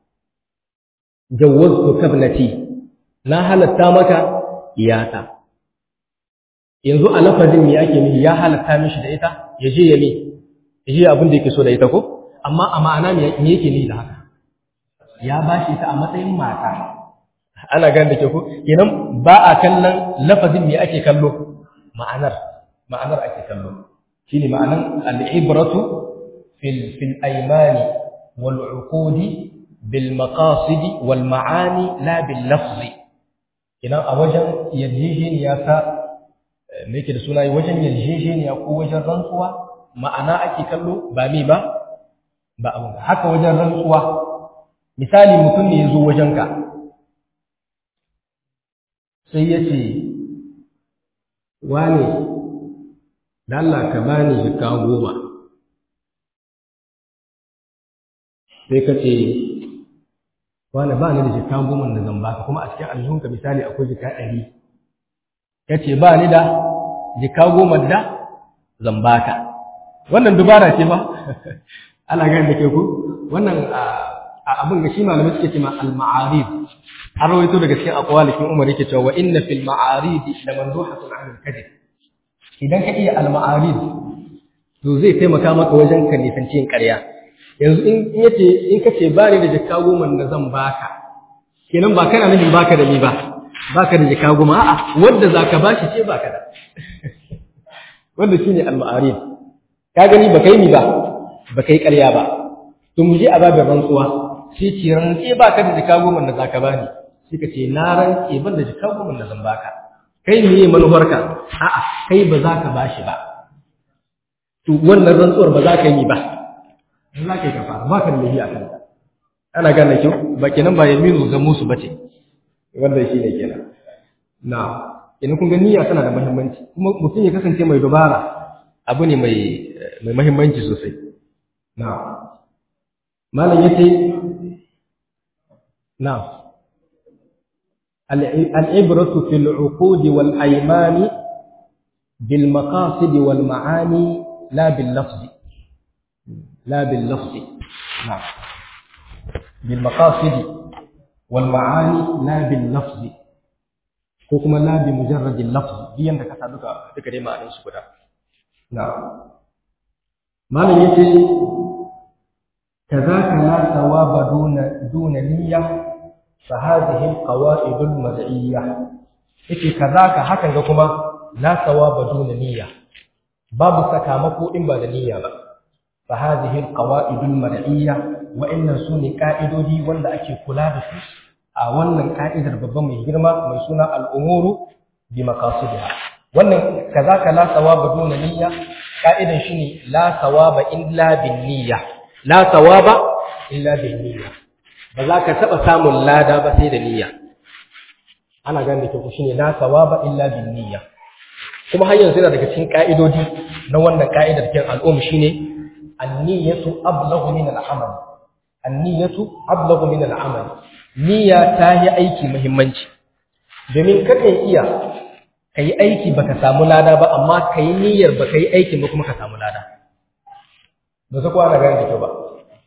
jawwaztu kabnati na halatta maka iyaka yanzu a lafazin me ake nufi ya halatta mishi da ita ya je ya ne shi abin da yake so da ita ko amma a ma'ana me yake ni da haka ya bashi ta a matsayin mata ana gane da ke ko kenan ba a kallon lafazin me ake kallo ma'anar ma'anar ake kallo shine ma'anan al-ibratu fil fil aymani wal uqudi bil maqasid wal ma'ani la bil lafzi idan a wajen yarjejeniya ta me yake da suna wajen yarjejeniya ko wajen rantsuwa ma'ana ake kallo ba me ba ba abin haka wajen rantsuwa misali mutum ne ya zo wajenka sai ya ce wane da Allah ka bani jika goma sai ka ce wane ba ni da jika goma da zan baka kuma a cikin aljihunka misali akwai jika ɗari ya ce ba ni da jika goma da zan baka wannan dubara ce ba ana gani da ke ku wannan abin ga shi malamai suke ce ma al-ma'arif an rawaito daga cikin aqwalikin Umar yake cewa wa inna fil ma'arif la manduhatun 'an al-kadhib idan ka iya al-ma'arif to zai taimaka maka wajen ka nisanci yin ƙarya yanzu in yace in kace ba ni da jikka goma da zan baka kenan ba kana nufin baka da ni ba baka da jikka goma a'a wanda zaka bashi ce baka da wanda shine al-ma'arif ka gani baka yi ni ba baka yi ƙarya ba to mu je a babin rantsuwa sai ce rantse baka da jikka goma da zaka bani sai ka ce na rantse ban da jikka goma da zan baka kai ne manufarka a'a kai ba za ka bashi ba to wannan rantsuwar ba za ka yi ba za ka yi kafara ba ka da lahi a kanta ana gane kyau ba kenan ba yaminu ga musu bace wanda shi ne kenan na idan kun ga niyya tana da muhimmanci kuma mutum ya kasance mai dubara abu ne mai mai muhimmanci sosai na malam yace na العبرة في العقود والأيمان بالمقاصد والمعاني لا باللفظ لا باللفظ نعم بالمقاصد والمعاني لا باللفظ كما لا بمجرد اللفظ دي عندك تدك دك دي معنى سكدا نعم ما لم يتي كذاك لا ثواب دون دون نية فهذه القواعد المرعية yake kazaka hakan ga kuma la thawaba duna niyya babu sakamako in ba da niyya ba fa hadhihi alqawaid almar'iyya wa inna sunni qa'idodi wanda ake kula da su a wannan ka'idar babban mai girma mai suna al'umuru bi maqasidiha wannan kazaka la thawaba duna niyya ka'idan shine la thawaba illa bin niyya la thawaba illa bin niyya ba za ka taɓa samun lada ba sai da niyya ana gane da kyau shine la sawaba illa bin niyya kuma har yanzu yana daga cikin ka'idodi na wannan ka'idar cikin al'umma shine an-niyyatu ablaghu min al-amal an-niyyatu ablaghu min al-amal niyya ta yi aiki muhimmanci domin kakan iya kai aiki baka samu lada ba amma kai niyyar baka yi aikin ba kuma ka samu lada ba su kwana gane da kyau ba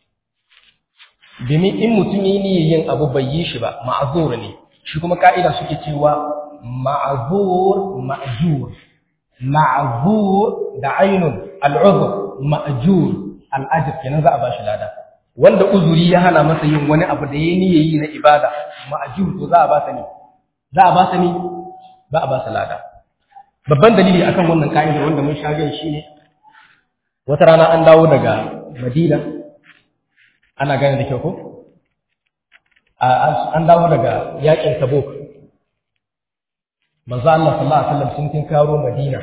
domin in mutum yi niyyar yin abu bai yi shi ba ma'azur ne shi kuma ka'ida suke cewa ma'azur ma'jur ma'azur da ainun al'uzur ma'jur al'ajir kenan za a bashi lada wanda uzuri ya hana masa yin wani abu da ya niyyar yi na ibada ma'jur to za a ba sa ne za a ba sa ne ba a ba sa lada babban dalili akan wannan ka'ida wanda mun sha shi ne wata rana an dawo daga madina ana gane da kyau ko an dawo daga yakin tabuk manzo Allah sallallahu alaihi wasallam sun tin karo madina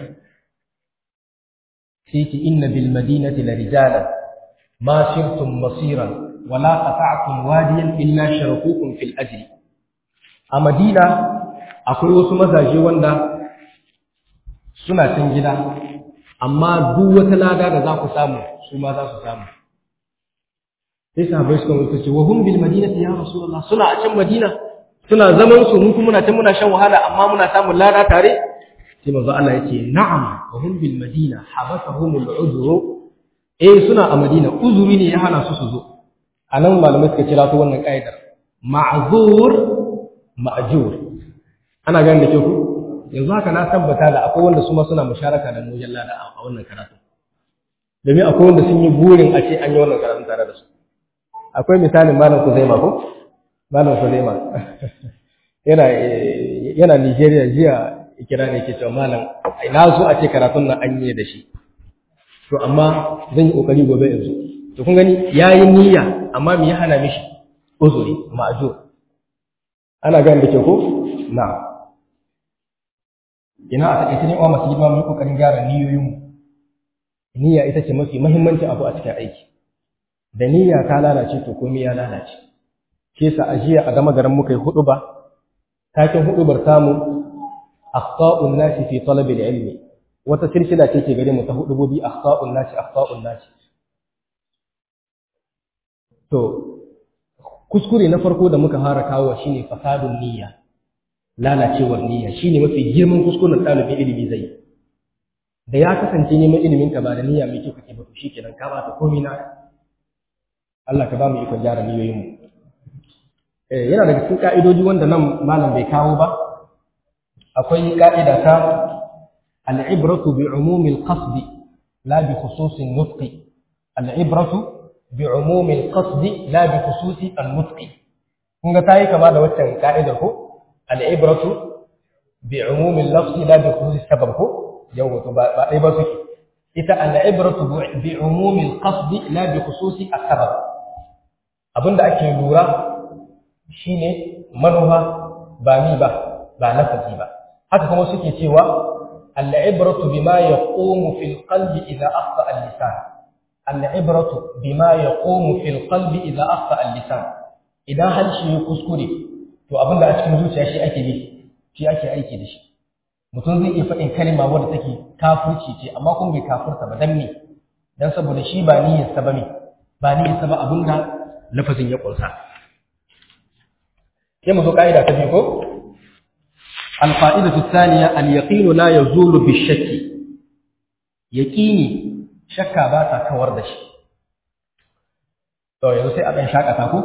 sai ce inna bil madinati la rijalan ma sirtum masiran wala qata'tum wadiyan illa sharakukum fil ajri a madina akwai wasu mazaje wanda suna cin gida amma duk wata lada da za ku samu su ma za su samu sai sahabbai suka mutu ce wa hum bil madinati ya rasulullah suna a can madina suna zaman su mun kuma muna can muna shan wahala amma muna samun lada tare sai manzo Allah yake na'am wa hum bil madina habasahum al udhru eh suna a madina uzuri ne ya hana su su zo anan malamai suka kira to wannan kaidar ma'zur ma'jur ana ganin da ke ku yanzu haka na tabbata da akwai wanda su ma suna musharaka da mu lada a wannan karatu domin akwai wanda sun yi burin a ce an yi wannan karatu tare da su akwai misalin malam Kuzaima ko malam Kuzaima yana yana Nigeria jiya kira ne yake cewa malam ina zo a ce karatun nan an yi da shi to amma zan yi kokari gobe yanzu to kun gani yayi niyya amma me ya hana mishi uzuri ma'jur ana gani da ke ko na ina a takaice ne uwa masu girma mu kokarin gyara niyoyinmu niyya ita ce mafi muhimmanci abu a cikin aiki da niyya ta lalace to komai ya lalace shi yasa ajiya a gama garin muka yi hudu ba takin hudubar tamu akhta'un nasi fi talab al-ilmi wata silsila ce ke gare mu ta hudubobi akhta'un nasi akhta'un nasi to kuskure na farko da muka fara kawo shine fasadun niyya lalacewar niyya shine mafi girman kuskuren ɗalibin ilimi zai da ya kasance neman ilimin ka ba da niyya mai kyau kake ba to shikenan ka ba ta komai na Allah ka ba mu ikon gyara niyoyin mu eh yana daga cikin ka'idoji wanda nan malam bai kawo ba akwai ka'ida ta al-ibratu bi umumi al-qasd la bi khusus an-nutq al-ibratu bi umumi al-qasd la bi khusus an-nutq kun ga tayi kama da waccan ka'idar ko al-ibratu bi umumi al-lafz la bi khusus sabab ko yau to ba dai ba suke ita al-ibratu bi umumi al-qasd la bi khusus as-sabab abinda ake lura shine manufa ba ni ba ba lafazi ba haka kuma suke cewa al-ibratu bima yaqumu fil qalbi idha akhta al-lisan al-ibratu bima yaqumu fil qalbi idha akhta al-lisan idan harshe ya kuskure to abinda a cikin zuciya shi ake bi shi ake aiki da shi mutum zai iya faɗin kalma wadda take kafirci ce amma kuma bai kafurta ba dan me dan saboda shi ba niyyarsa ba me ba niyyarsa ba abinda lafazin ya ƙunsa sai mu zo ka'ida ta biyu ko القاعدة الثانية اليقين لا يزول بالشك يقيني شكا باتا كوردش تو يزو سي أبن شاك أتاكو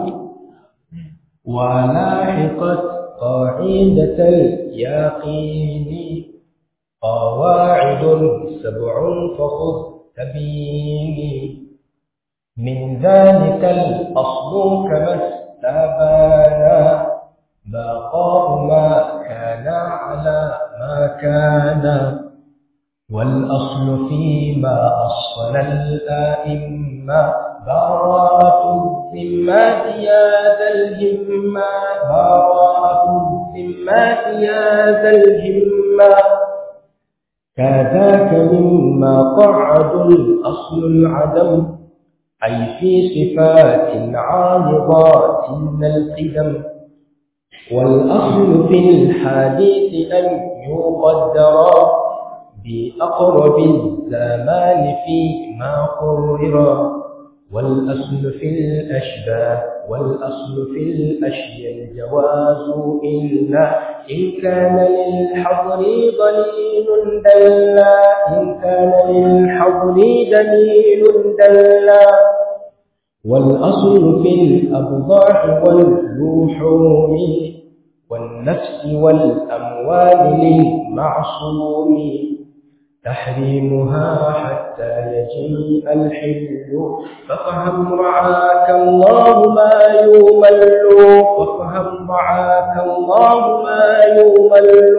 ولاحقت قاعدة اليقين قواعد سبع فخذ تبيني من ذلك الأصل كما استبانا بقاء ما كان على ما كان والأصل فيما أصل الآئمة براءة الذمات يا ذا الهمة براءة الذمات يا ذا الهمة كذاك مما قعد الأصل العدم أي في صفات عارضات القدم والأصل في الحديث أن يقدر بأقرب الزمان فيما قرر والأصل في الأشباه والأصل في الأشياء الجواز إلا إن كان للحضر ضليل دلا إن كان للحضر دليل دلا والأصل في الأبضاع واللحوم والنفس والأموال للمعصوم تحريمها حتى يجيء الحل فافهم رعاك الله ما يمل فافهم رعاك الله ما يمل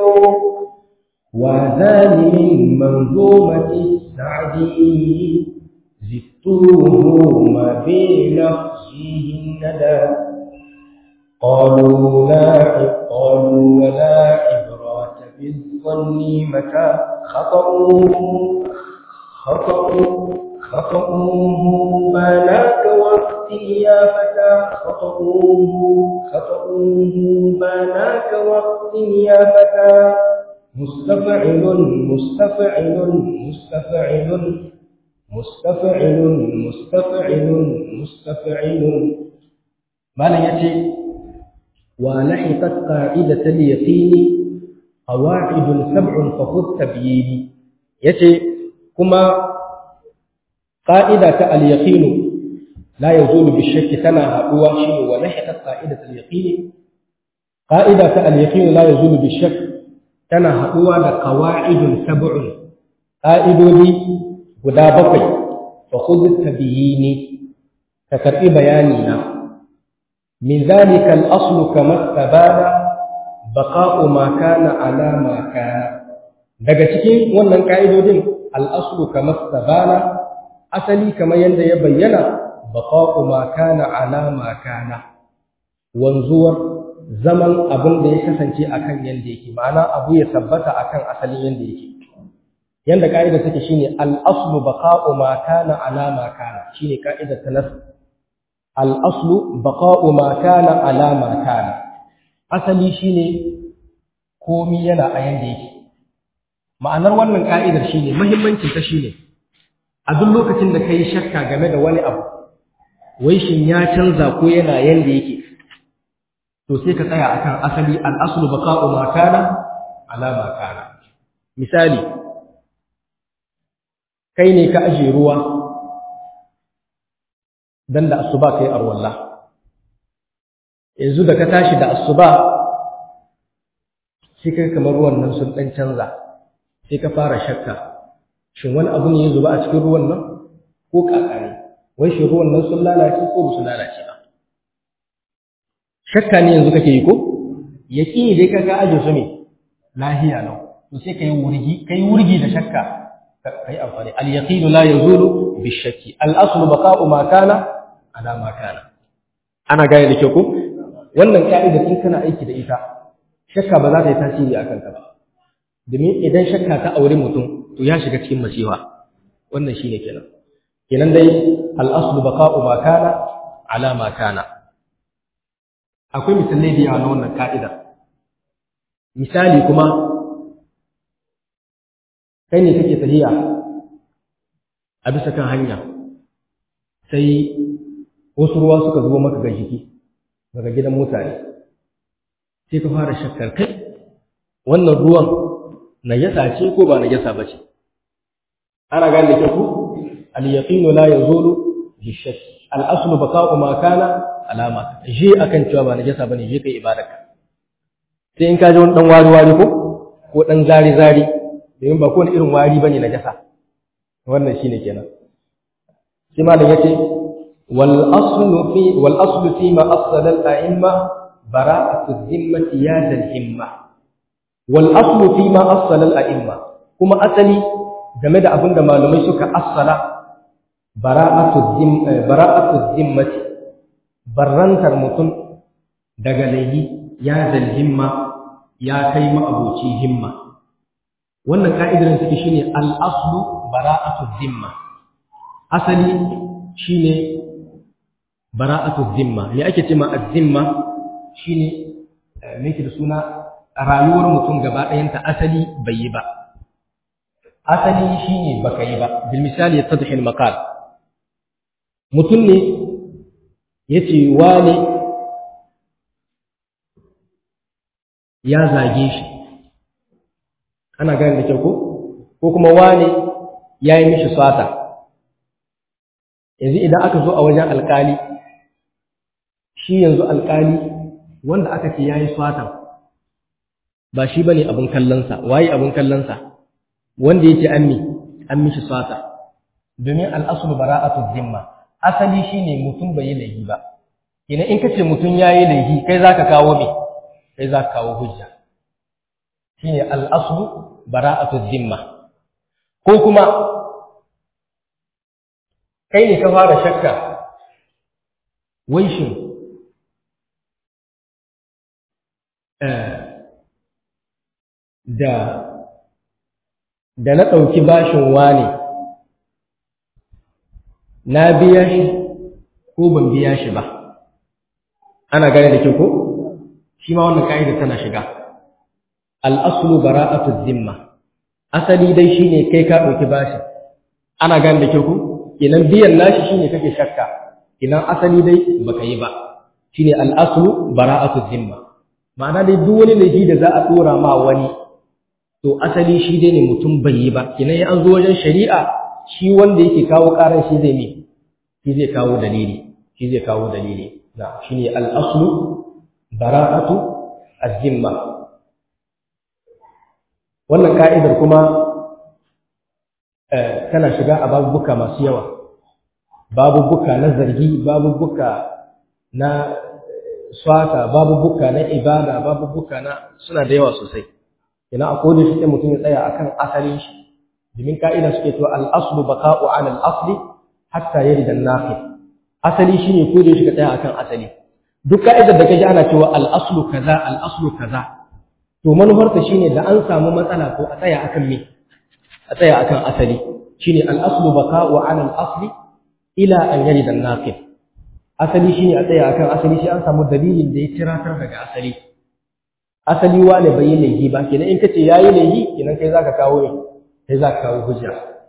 وذان من منظومة السعدي زدتوهما بلفظه الندى قالوا لا قالوا ولا عبرة بالظن متى خطأوه خطأوه خطأوه ما لاك وقتي يا فتى خطأوه خطأوه ما لاك وقتي يا فتى مستفعل مستفعل مستفعل مستفعل مستفعل مستفعل معنى يأتي ولحقت قاعدة اليقين قواعد سبع فخذ تبيين يأتي كما قاعدة اليقين لا يزول بالشك تنا هو شيء ولحقت قاعدة اليقين قاعدة اليقين لا يزول بالشك تنا هو قواعد سبع قائدودي guda bakwai fa khudh tabiyini ka karbi bayani na min zalika al-asl kama tabana baqa'u ma kana ala ma kana daga cikin wannan ka'idodin al-asl kama tabana asali kamar yanda ya bayyana baqa'u ma kana ala ma kana wanzuwar zaman abin da ya kasance akan yanda yake ma'ana abu ya tabbata akan asalin yanda yake yanda ka'ida take shine al-aslu baqa'u ma kana ala ma kana shine ka'idar ta nas al-aslu baqa'u ma kana ala ma kana asali shine komi yana a yanda yake ma'anar wannan ka'idar shine muhimmancin ta shine a duk lokacin da kai shakka game da wani abu wai shin ya canza ko yana yanda yake to sai ka tsaya akan asali al-aslu baqa'u ma kana ala ma kana misali kai ne ka aje ruwa dan da asuba kai arwalla yanzu da ka tashi da asuba sai kai kamar ruwan nan sun dan canza sai ka fara shakka shin wani abu ne ya zuba a cikin ruwan nan ko kaka ne wai shi ruwan nan sun lalace ko ba su lalace ba shakka ne yanzu kake yi ko yaqini dai kaga aje su ne lahiya lau to sai kai wurgi kai wurgi da shakka kai amfani al yaqinu la yazulu bi shakki al aslu baqa'u ma kana ala ma kana ana gane da kyau ko wannan ka'ida in kana aiki da ita shakka ba za ta yi tasiri akan ka ba domin idan shakka ta aure mutum to ya shiga cikin masifa wannan shine kenan kenan dai al aslu baqa'u ma kana ala ma kana akwai misalai da yawa na wannan ka'ida misali kuma kai ne kake tafiya a bisa kan hanya sai wasu ruwa suka zubo maka ga jiki daga gidan mutane sai ka fara shakkar kai wannan ruwan najasa ce ko ba najasa ba ce ana gane da ku al-yaqinu la yazulu bi shakk al-aslu baqa'u ma kana alama je akan cewa ba najasa bane je kai ibadarka sai in ka ji wani dan wari wari ko ko dan zari zari domin ba kowane irin wari bane najasa wannan shine kenan sai malam yace wal aslu fi wal aslu fi ma asala al a'imma bara'atu dhimmati ya dal himma wal aslu fi ma asala al a'imma kuma asali game da abinda malamai suka asala bara'atu dhim bara'atu dhimmati barrantar mutum daga laihi ya dal himma ya kai ma'abuci himma wannan ka'idar take shine al-aslu bara'atu dhimma asali shine bara'atu dhimma me ake cewa az-zimma shine me yake da suna rayuwar mutum gaba ɗayanta asali bai yi ba asali shine baka yi ba bil misali yattadhi al-maqal mutum ne yace wane ya zage shi ana gane da kyau ko ko kuma wane ya yi mishi sata yanzu idan aka zo a wajen alkali shi yanzu alkali wanda aka ce ya yi satan ba shi ba ne abin kallonsa waye abin kallonsa wanda ya ce an mi an mishi sata domin al'asulu bara'atu zimma asali shi ne mutum bai yi laifi ba ina in ka ce mutum ya yi laifi kai za ka kawo me kai za ka kawo hujja shine al'aslu bara'atu zimma ko kuma kai ne ka fara shakka wai shin da da na ɗauki bashin wane na biya shi ko ban biya shi ba ana gane da kyau ko shi ma wannan ka'ida tana shiga al'aslu bara'atu zimma asali dai shine kai ka ɗauki bashi ana gane da kyau ku idan biyan nashi shine kake shakka idan asali dai baka yi ba shine al'aslu bara'atu zimma ma'ana dai duk wani laifi da za a dora ma wani to asali shi dai ne mutum bai yi ba idan ya an zo wajen shari'a shi wanda yake kawo karan shi zai me shi zai kawo dalili shi zai kawo dalili na shine al'aslu bara'atu az-zimma wannan ka'idar kuma tana shiga a babubuka masu yawa babubuka na zargi babubuka na swata babubuka na ibada babubuka na suna da yawa sosai ina a kodin shi mutum ya tsaya akan asalin shi domin ka'ida suke cewa al-aslu baqa'u 'ala al-asli hatta yarida an-naqid asali shine kodin shi ka tsaya akan asali duk ka'idar da kaji ana cewa al-aslu kaza al-aslu kaza to manufarta shine da an samu matsala ko a tsaya akan me a tsaya akan asali shine al-aslu baka'u 'ala al-asli ila an yarida an-naqid asali shine a tsaya akan asali sai an samu dalilin da ya tiratar daga asali asali wane bai yi laifi ba kenan in kace yayi laifi kenan kai zaka kawo ne kai zaka kawo hujja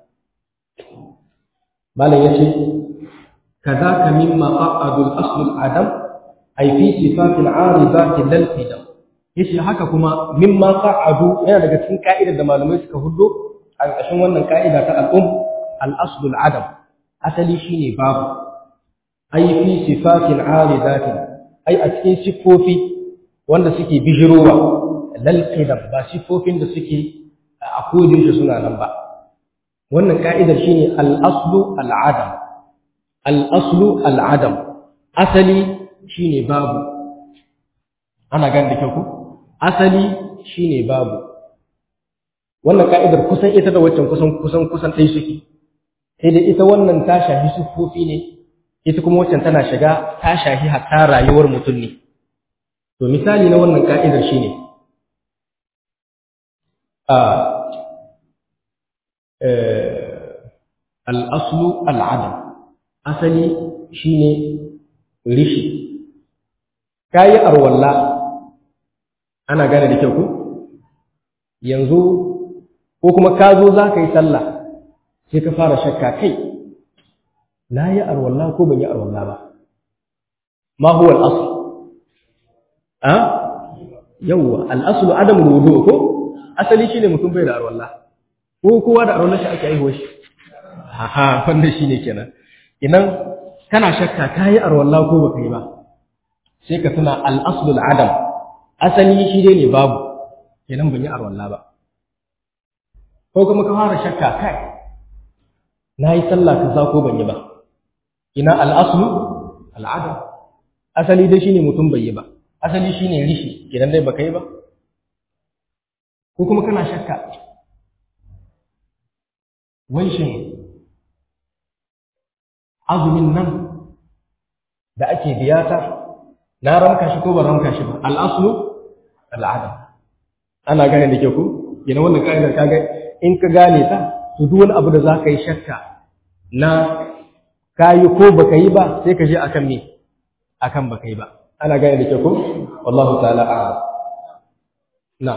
malam yace kadaka mimma qa'adu al-asl al-adam ay fi sifat al-aridat lil qidam yace haka kuma mimma qa'adu yana daga cikin ka'idar da malamai suka huddo a ƙarshen wannan ka'ida ta al-um al-asl al-adam asali shine babu ay fi sifat al-aridat ay a cikin sifofi wanda suke bijirowa lal qidam ba sifofin da suke a kodin shi suna nan ba wannan ka'idar shine al-aslu al-adam al-aslu al-adam asali shine babu ana gan da kyau asali shine babu wannan ka'idar kusan ita da waccan kusan kusan kusan ɗaya suke sai dai ita wannan ta shafi sifofi ne ita kuma waccan tana shiga ta shafi hatta rayuwar mutum ne to misali na wannan ka'idar shine a al'aslu al'adam asali shine rishi kayi arwalla ana gane da kyau ku yanzu ko kuma ka zo za ka yi sallah sai ka fara shakka kai na yi arwalla ko ban yi arwalla ba ma huwa al'aslu a yawwa al'aslu adam wudu ko asali shine mutum bai da arwalla ko kowa da arwalla shi ake aihuwa shi ha wannan shine kenan idan kana shakka kai arwalla ko baka yi ba sai ka tuna al-aslu al-adam asali shi dai ne babu kenan ban yi arwalla ba ko kuma ka fara shakka kai nayi sallah kaza ko ban yi ba ina al-aslu al-adam asali dai shine mutum bai yi ba asali shine rishi kenan dai baka yi ba ko kuma kana shakka wai shin azumin nan da ake biyata na ramka shi ko ban ramka shi ba al'aslu al'adam ana gane da ke ku yana wannan ka'idar kaga in ka gane ta to duk wani abu da za ka yi shakka na kayi ko baka yi ba sai ka je akan me akan baka yi ba ana gane da ke ku wallahu ta'ala a'lam na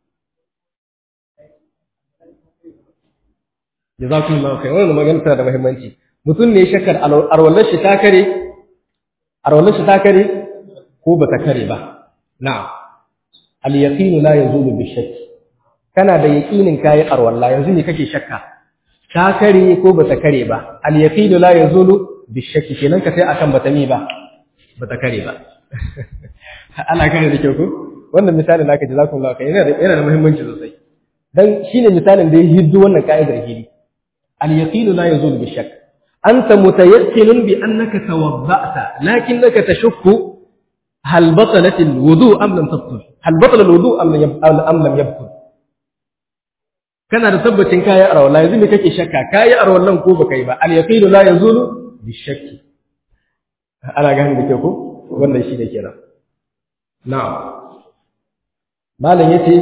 jazakumullahu khairan wannan magana tana da muhimmanci mutum ne shakkar arwallar shi ta kare arwallar shi ta kare ko ba ta kare ba na'am al yaqinu la yazulu bi shakk kana da yaqinin kai arwalla yanzu ne kake shakka ta kare ko ba ta kare ba al yaqinu la yazulu bi shakk kenan ka sai akan bata mi ba ba ta kare ba ana kare da kyau ko wannan misali naka jazakumullahu khairan yana da yana da muhimmanci sosai dan shine misalin da ya hiddu wannan ka'idar hili al yaqinu la yazulu bi shakk أنت متيقن بأنك توضأت لكنك تشك هل بطلت الوضوء أم لم تبطل هل بطل الوضوء أم لم أم لم يبطل kana da tabbacin kayi arwala yanzu me kake shakka kayi arwallan ko baka yi ba al yaqinu la yazulu bi shakki ana gani da ke ko wannan shi ne kenan na'am malam yace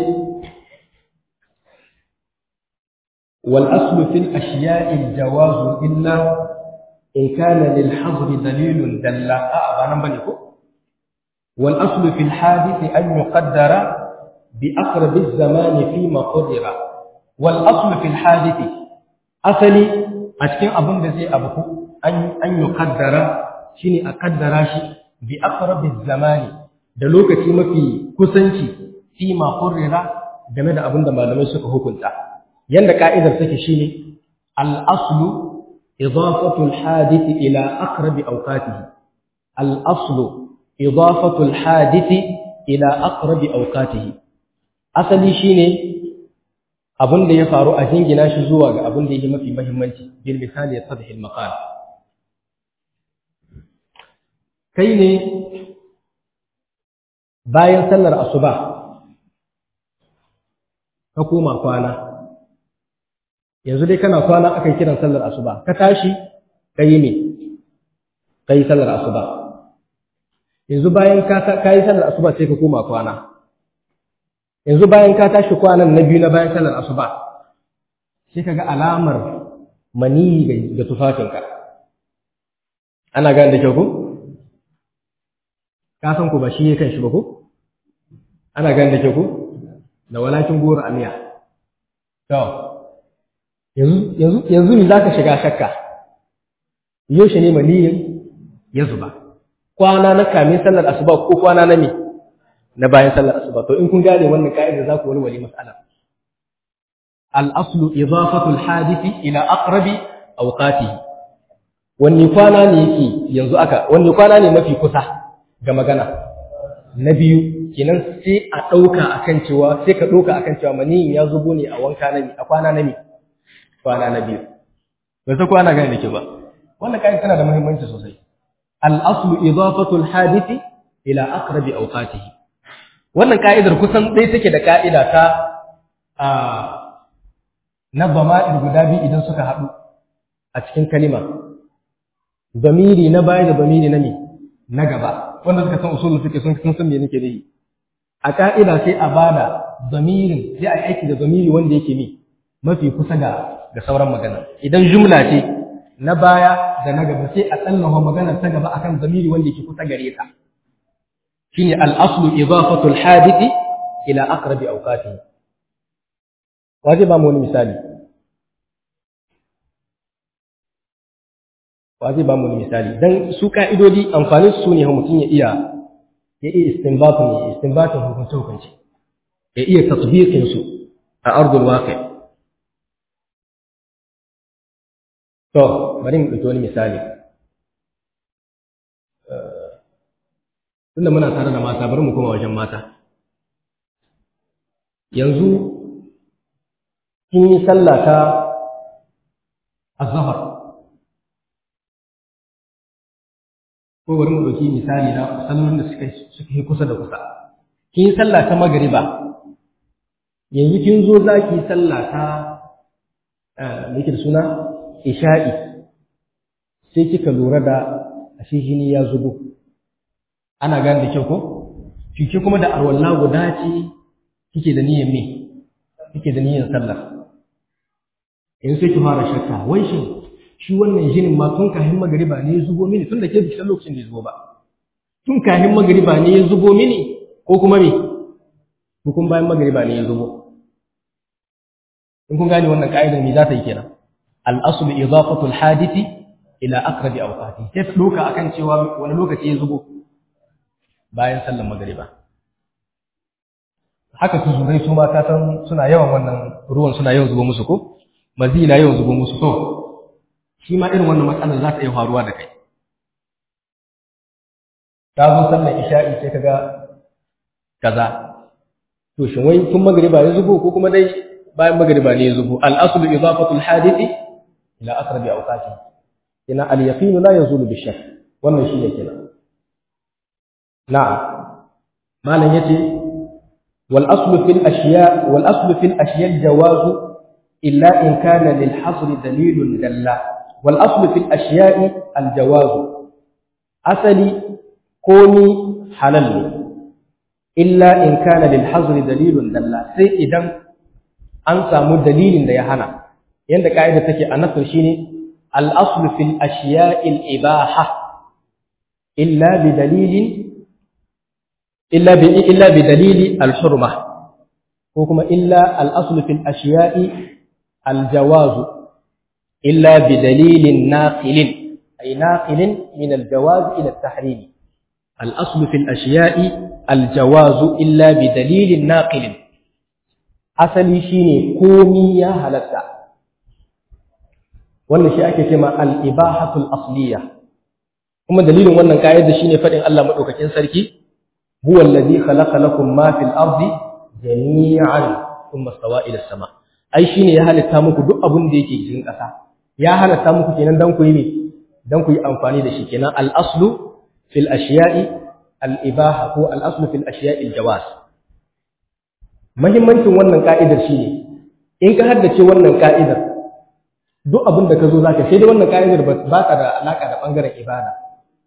wal aslu fil ashiya'i al jawazu illa in kana lil hadr dalilun dalla a ba nan bane ko wal aslu fil hadith an yuqaddara bi aqrab az zaman fi ma qadira wal aslu fil hadith asali a cikin abin da zai abu an an yuqaddara shine a kaddara shi bi aqrab az zaman da lokaci mafi kusanci fi ma qadira game da abin da malamai suka hukunta yanda ka'idar take shine al aslu إضافة الحادث إلى أقرب أوقاته الأصل إضافة الحادث إلى أقرب أوقاته أصلي شيني abin da ya faru a jingina shi zuwa ga abin da yake mafi muhimmanci bil misali yatadhi al maqal kai ne bayan sallar asuba ka koma kwana yanzu dai kana kwana aka yi kiran sallar asuba ka tashi ka yi ne ka yi sallar asuba yanzu bayan ka yi sallar asuba sai ka koma kwana yanzu bayan ka tashi kwanan na biyu na bayan sallar asuba sai ka ga alamar maniyi ga tufafinka ana gane da kyau ko ka san ku ba shi ya kan shi ba ko ana gane da kyau ko da walakin goro amiya to yanzu yanzu yanzu ne zaka shiga shakka yaushe ne maniyin ya zuba kwana na kamin sallar asuba ko kwana na me na bayan sallar asuba to in kun gane wannan ka'ida za ku walwale mas'ala al-aslu idafatu al-hadithi ila aqrabi awqatihi wanne kwana ne yake yanzu aka wanne kwana ne mafi kusa ga magana na biyu kenan sai a ɗauka akan cewa sai ka ɗauka akan cewa maniyin ya zubo ne a wanka na a kwana na me kwana na biyu ba sai kwana gane da ke ba wannan kayan tana da muhimmanci sosai al-aslu idafatu al-hadithi ila aqrabi awqatihi wannan ka'idar kusan ɗaya take da ka'ida ta a na zama'ir guda biyu idan suka haɗu a cikin kalima zamiri na baya da zamiri na me na gaba wanda suka san usulul fiqh sun san me nake nihi a ka'ida sai a bada zamirin sai a aiki da zamiri wanda yake mi mafi kusa ga ga sauran magana idan jumla ce na baya da na gaba sai a tsallawa maganar ta gaba akan zamiri wanda yake kusa gare ta shine al-aslu idafatu al-hadithi ila aqrabi awqatihi waje ba mu wani misali waje ba mu wani misali dan su ka'idodi amfanin su ne mutum ya iya ya iya istinbatun ya istinbatun hukunce hukunci ya iya tatbiqin su a ardul waqi to bari mu dauki wani misali tunda muna tare da mata bari mu koma wajen mata yanzu kin yi sallah ta azhar ko bari mu dauki misali na sallolin da suka suka yi kusa da kusa kin yi sallah ta magriba yanzu kin zo za ki yi sallah ta me yake da suna isha'i sai kika lura da ashe jini ya zubo ana gane da kyau ko kike kuma da arwalla guda ce kike da niyyar me kike da niyyar sallah in sai ki fara shakka wai shin shi wannan jinin ma tun kahin magariba ne ya zubo mini tun da ke bisan lokacin da ya zubo ba tun kahin magariba ne ya zubo mini ko kuma me hukun bayan magariba ne ya zubo in kun gane wannan ka'idar me za ta yi kenan al-aslu idafatu al-hadithi ila aqrabi awqati sai ta doka akan cewa wani lokaci ya zubo bayan sallar magariba haka tuzurai su ma ka san suna yawan wannan ruwan suna yawan zubo musu ko mazi na yawan zubo musu to shi ma irin wannan matsalar za ta iya faruwa da kai ka zo sallar isha'i sai kaga kaza to shin wai tun magriba ya zubo ko kuma dai bayan magriba ne ya zubo al aslu idafatu al hadithi ila aqrabi awqati ina al yaqin la yazulu bi shakk wannan shi ne kenan na'am malam yace wal aslu fil ashiya wal aslu fil ashiya al jawazu illa in kana lil hasr dalilun dalla wal aslu fil ashiya'i al jawazu asali komi halal ne illa in kana lil hazri dalilun dalla sai idan an samu dalilin da ya hana yanda kaida take a nasr shine al aslu fil ashiya'i al ibaha illa bi dalilin illa bi illa bi dalili al hurma ko kuma illa al aslu fil ashiya'i al jawazu illa bi dalilin naqilin ay naqilin min al jawaz ila al tahrim الأصل في الأشياء الجواز إلا بدليل ناقل أصلي شيني كومي يا هلتا wannan shi ake cewa al-ibahatul asliya kuma dalilin wannan kaida shine fadin Allah madaukakin sarki huwa allazi khalaqa lakum ma fil ardi jami'an thumma stawa ila sama ai shine ya halitta muku duk abin da yake cikin ƙasa ya halitta muku kenan dan ku yi dan ku yi amfani da shi kenan al-aslu في الأشياء الإباحة هو الأصل في الأشياء الجواز mahimmancin wannan ka'idar shi ne in ka haddace wannan ka'idar duk abin da ka zo zaka sai dai wannan ka'idar ba ta da alaka da bangaren ibada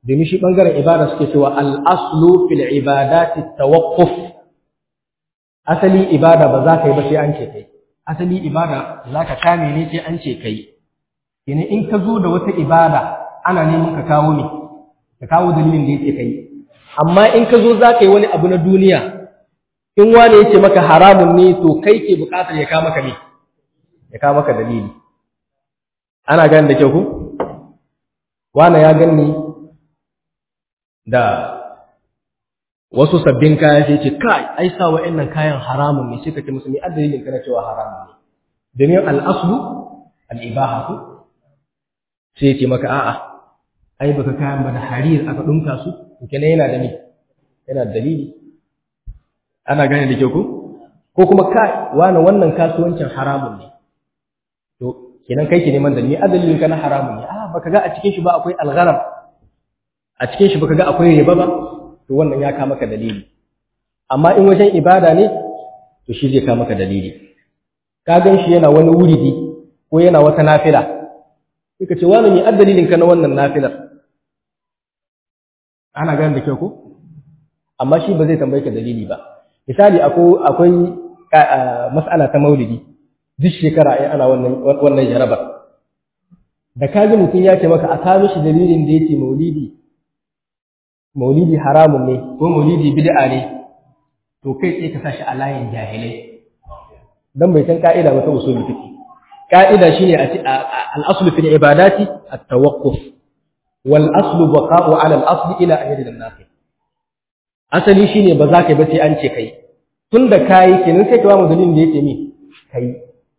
domin shi ɓangaren ibada suke cewa al'aslu fil ibadati tawaqquf asali ibada ba za ka yi ba sai an ce kai asali ibada za ka kame ne sai an ce kai yana in ka zo da wata ibada ana neman ka kawo ne ka kawo dalilin da yake kai amma in ka zo za ka yi wani abu na duniya in wani ya ce maka haramun ne to kai ke buƙatar ya kawo maka ne ya kawo maka dalili ana gani da kyau ku wani ya gani da wasu sabbin kaya sai ce kai ai sa wa'annan kayan haramun ne sai ka ce musu me addalilin kana cewa haramun ne domin al-aslu al-ibahatu sai ce maka a'a ai baka kayan ba da harir aka dunka su kenan yana da ni yana da dalili ana gane da kyau ko ko kuma kai wani wannan kasuwancin haramun ne to kenan kai ke neman dalili adalilin kana haramun ne a baka ga a cikin shi ba akwai al-gharar a cikin shi baka ga akwai riba ba to wannan ya kama maka dalili amma in wajen ibada ne to shi zai kama maka dalili ka gan shi yana wani wuridi ko yana wata nafila sai ka ce wani ne addalilin ka na wannan nafilar ana gane da kyau ko amma shi ba zai tambaye ka dalili ba misali akwai akwai mas'ala ta maulidi duk shekara ai ana wannan wannan jarabar da kaji mutum ya ce maka a kawo mishi dalilin da yake maulidi maulidi haramun ne ko maulidi bid'a ne to kai sai ka sashi a layin jahilai dan bai san ka'ida ba ta usul fiqh ka'ida shine a ci al-aslu fil ibadati at-tawaqquf wal aslu baqa'u 'ala al-asli ila an yadda an asali shine ba za ka yi ba sai an ce kai tunda kai kenan sai ka ba mu dalilin da yake mi kai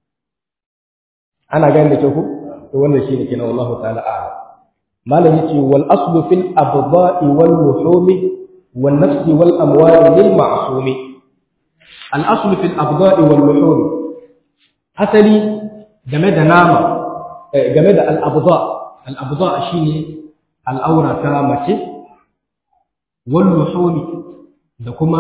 ana ganin da kyau ko to wannan shine kenan wallahu ta'ala a'lam malam yace wal aslu fil abda'i wal luhumi wan nafsi wal amwali lil ma'sumi al aslu fil abda'i wal luhumi asali game da nama game da al abda al abda shine al aura ta mace wal luhumi da kuma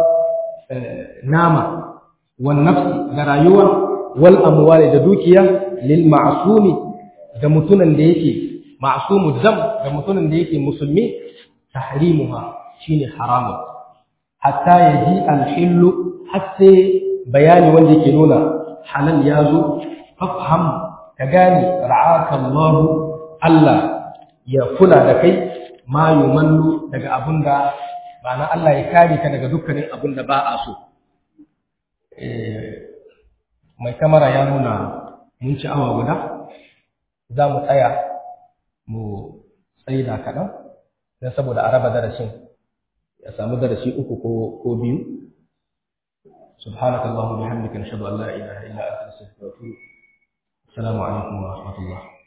nama wan nafsi da rayuwa wal amwali da dukiya lil ma'sumi da mutunan da yake ma'sumu dam da mutumin da yake musulmi tahrimuha shine haramun hatta yaji al-hillu hatta bayani wanda yake nuna halal ya zo fafham ka gane ra'aka Allah Allah ya kula da kai ma yumannu daga abunda ba na Allah ya kare ka daga dukkanin abunda ba a so mai kamara ya nuna mun ci awa guda za mu tsaya mu tsaida kaɗan don saboda a raba darasin ya samu darasi uku ko biyu سبحانك اللهم وبحمدك نشهد ان لا اله الا انت نستغفرك ونتوب السلام عليكم ورحمه الله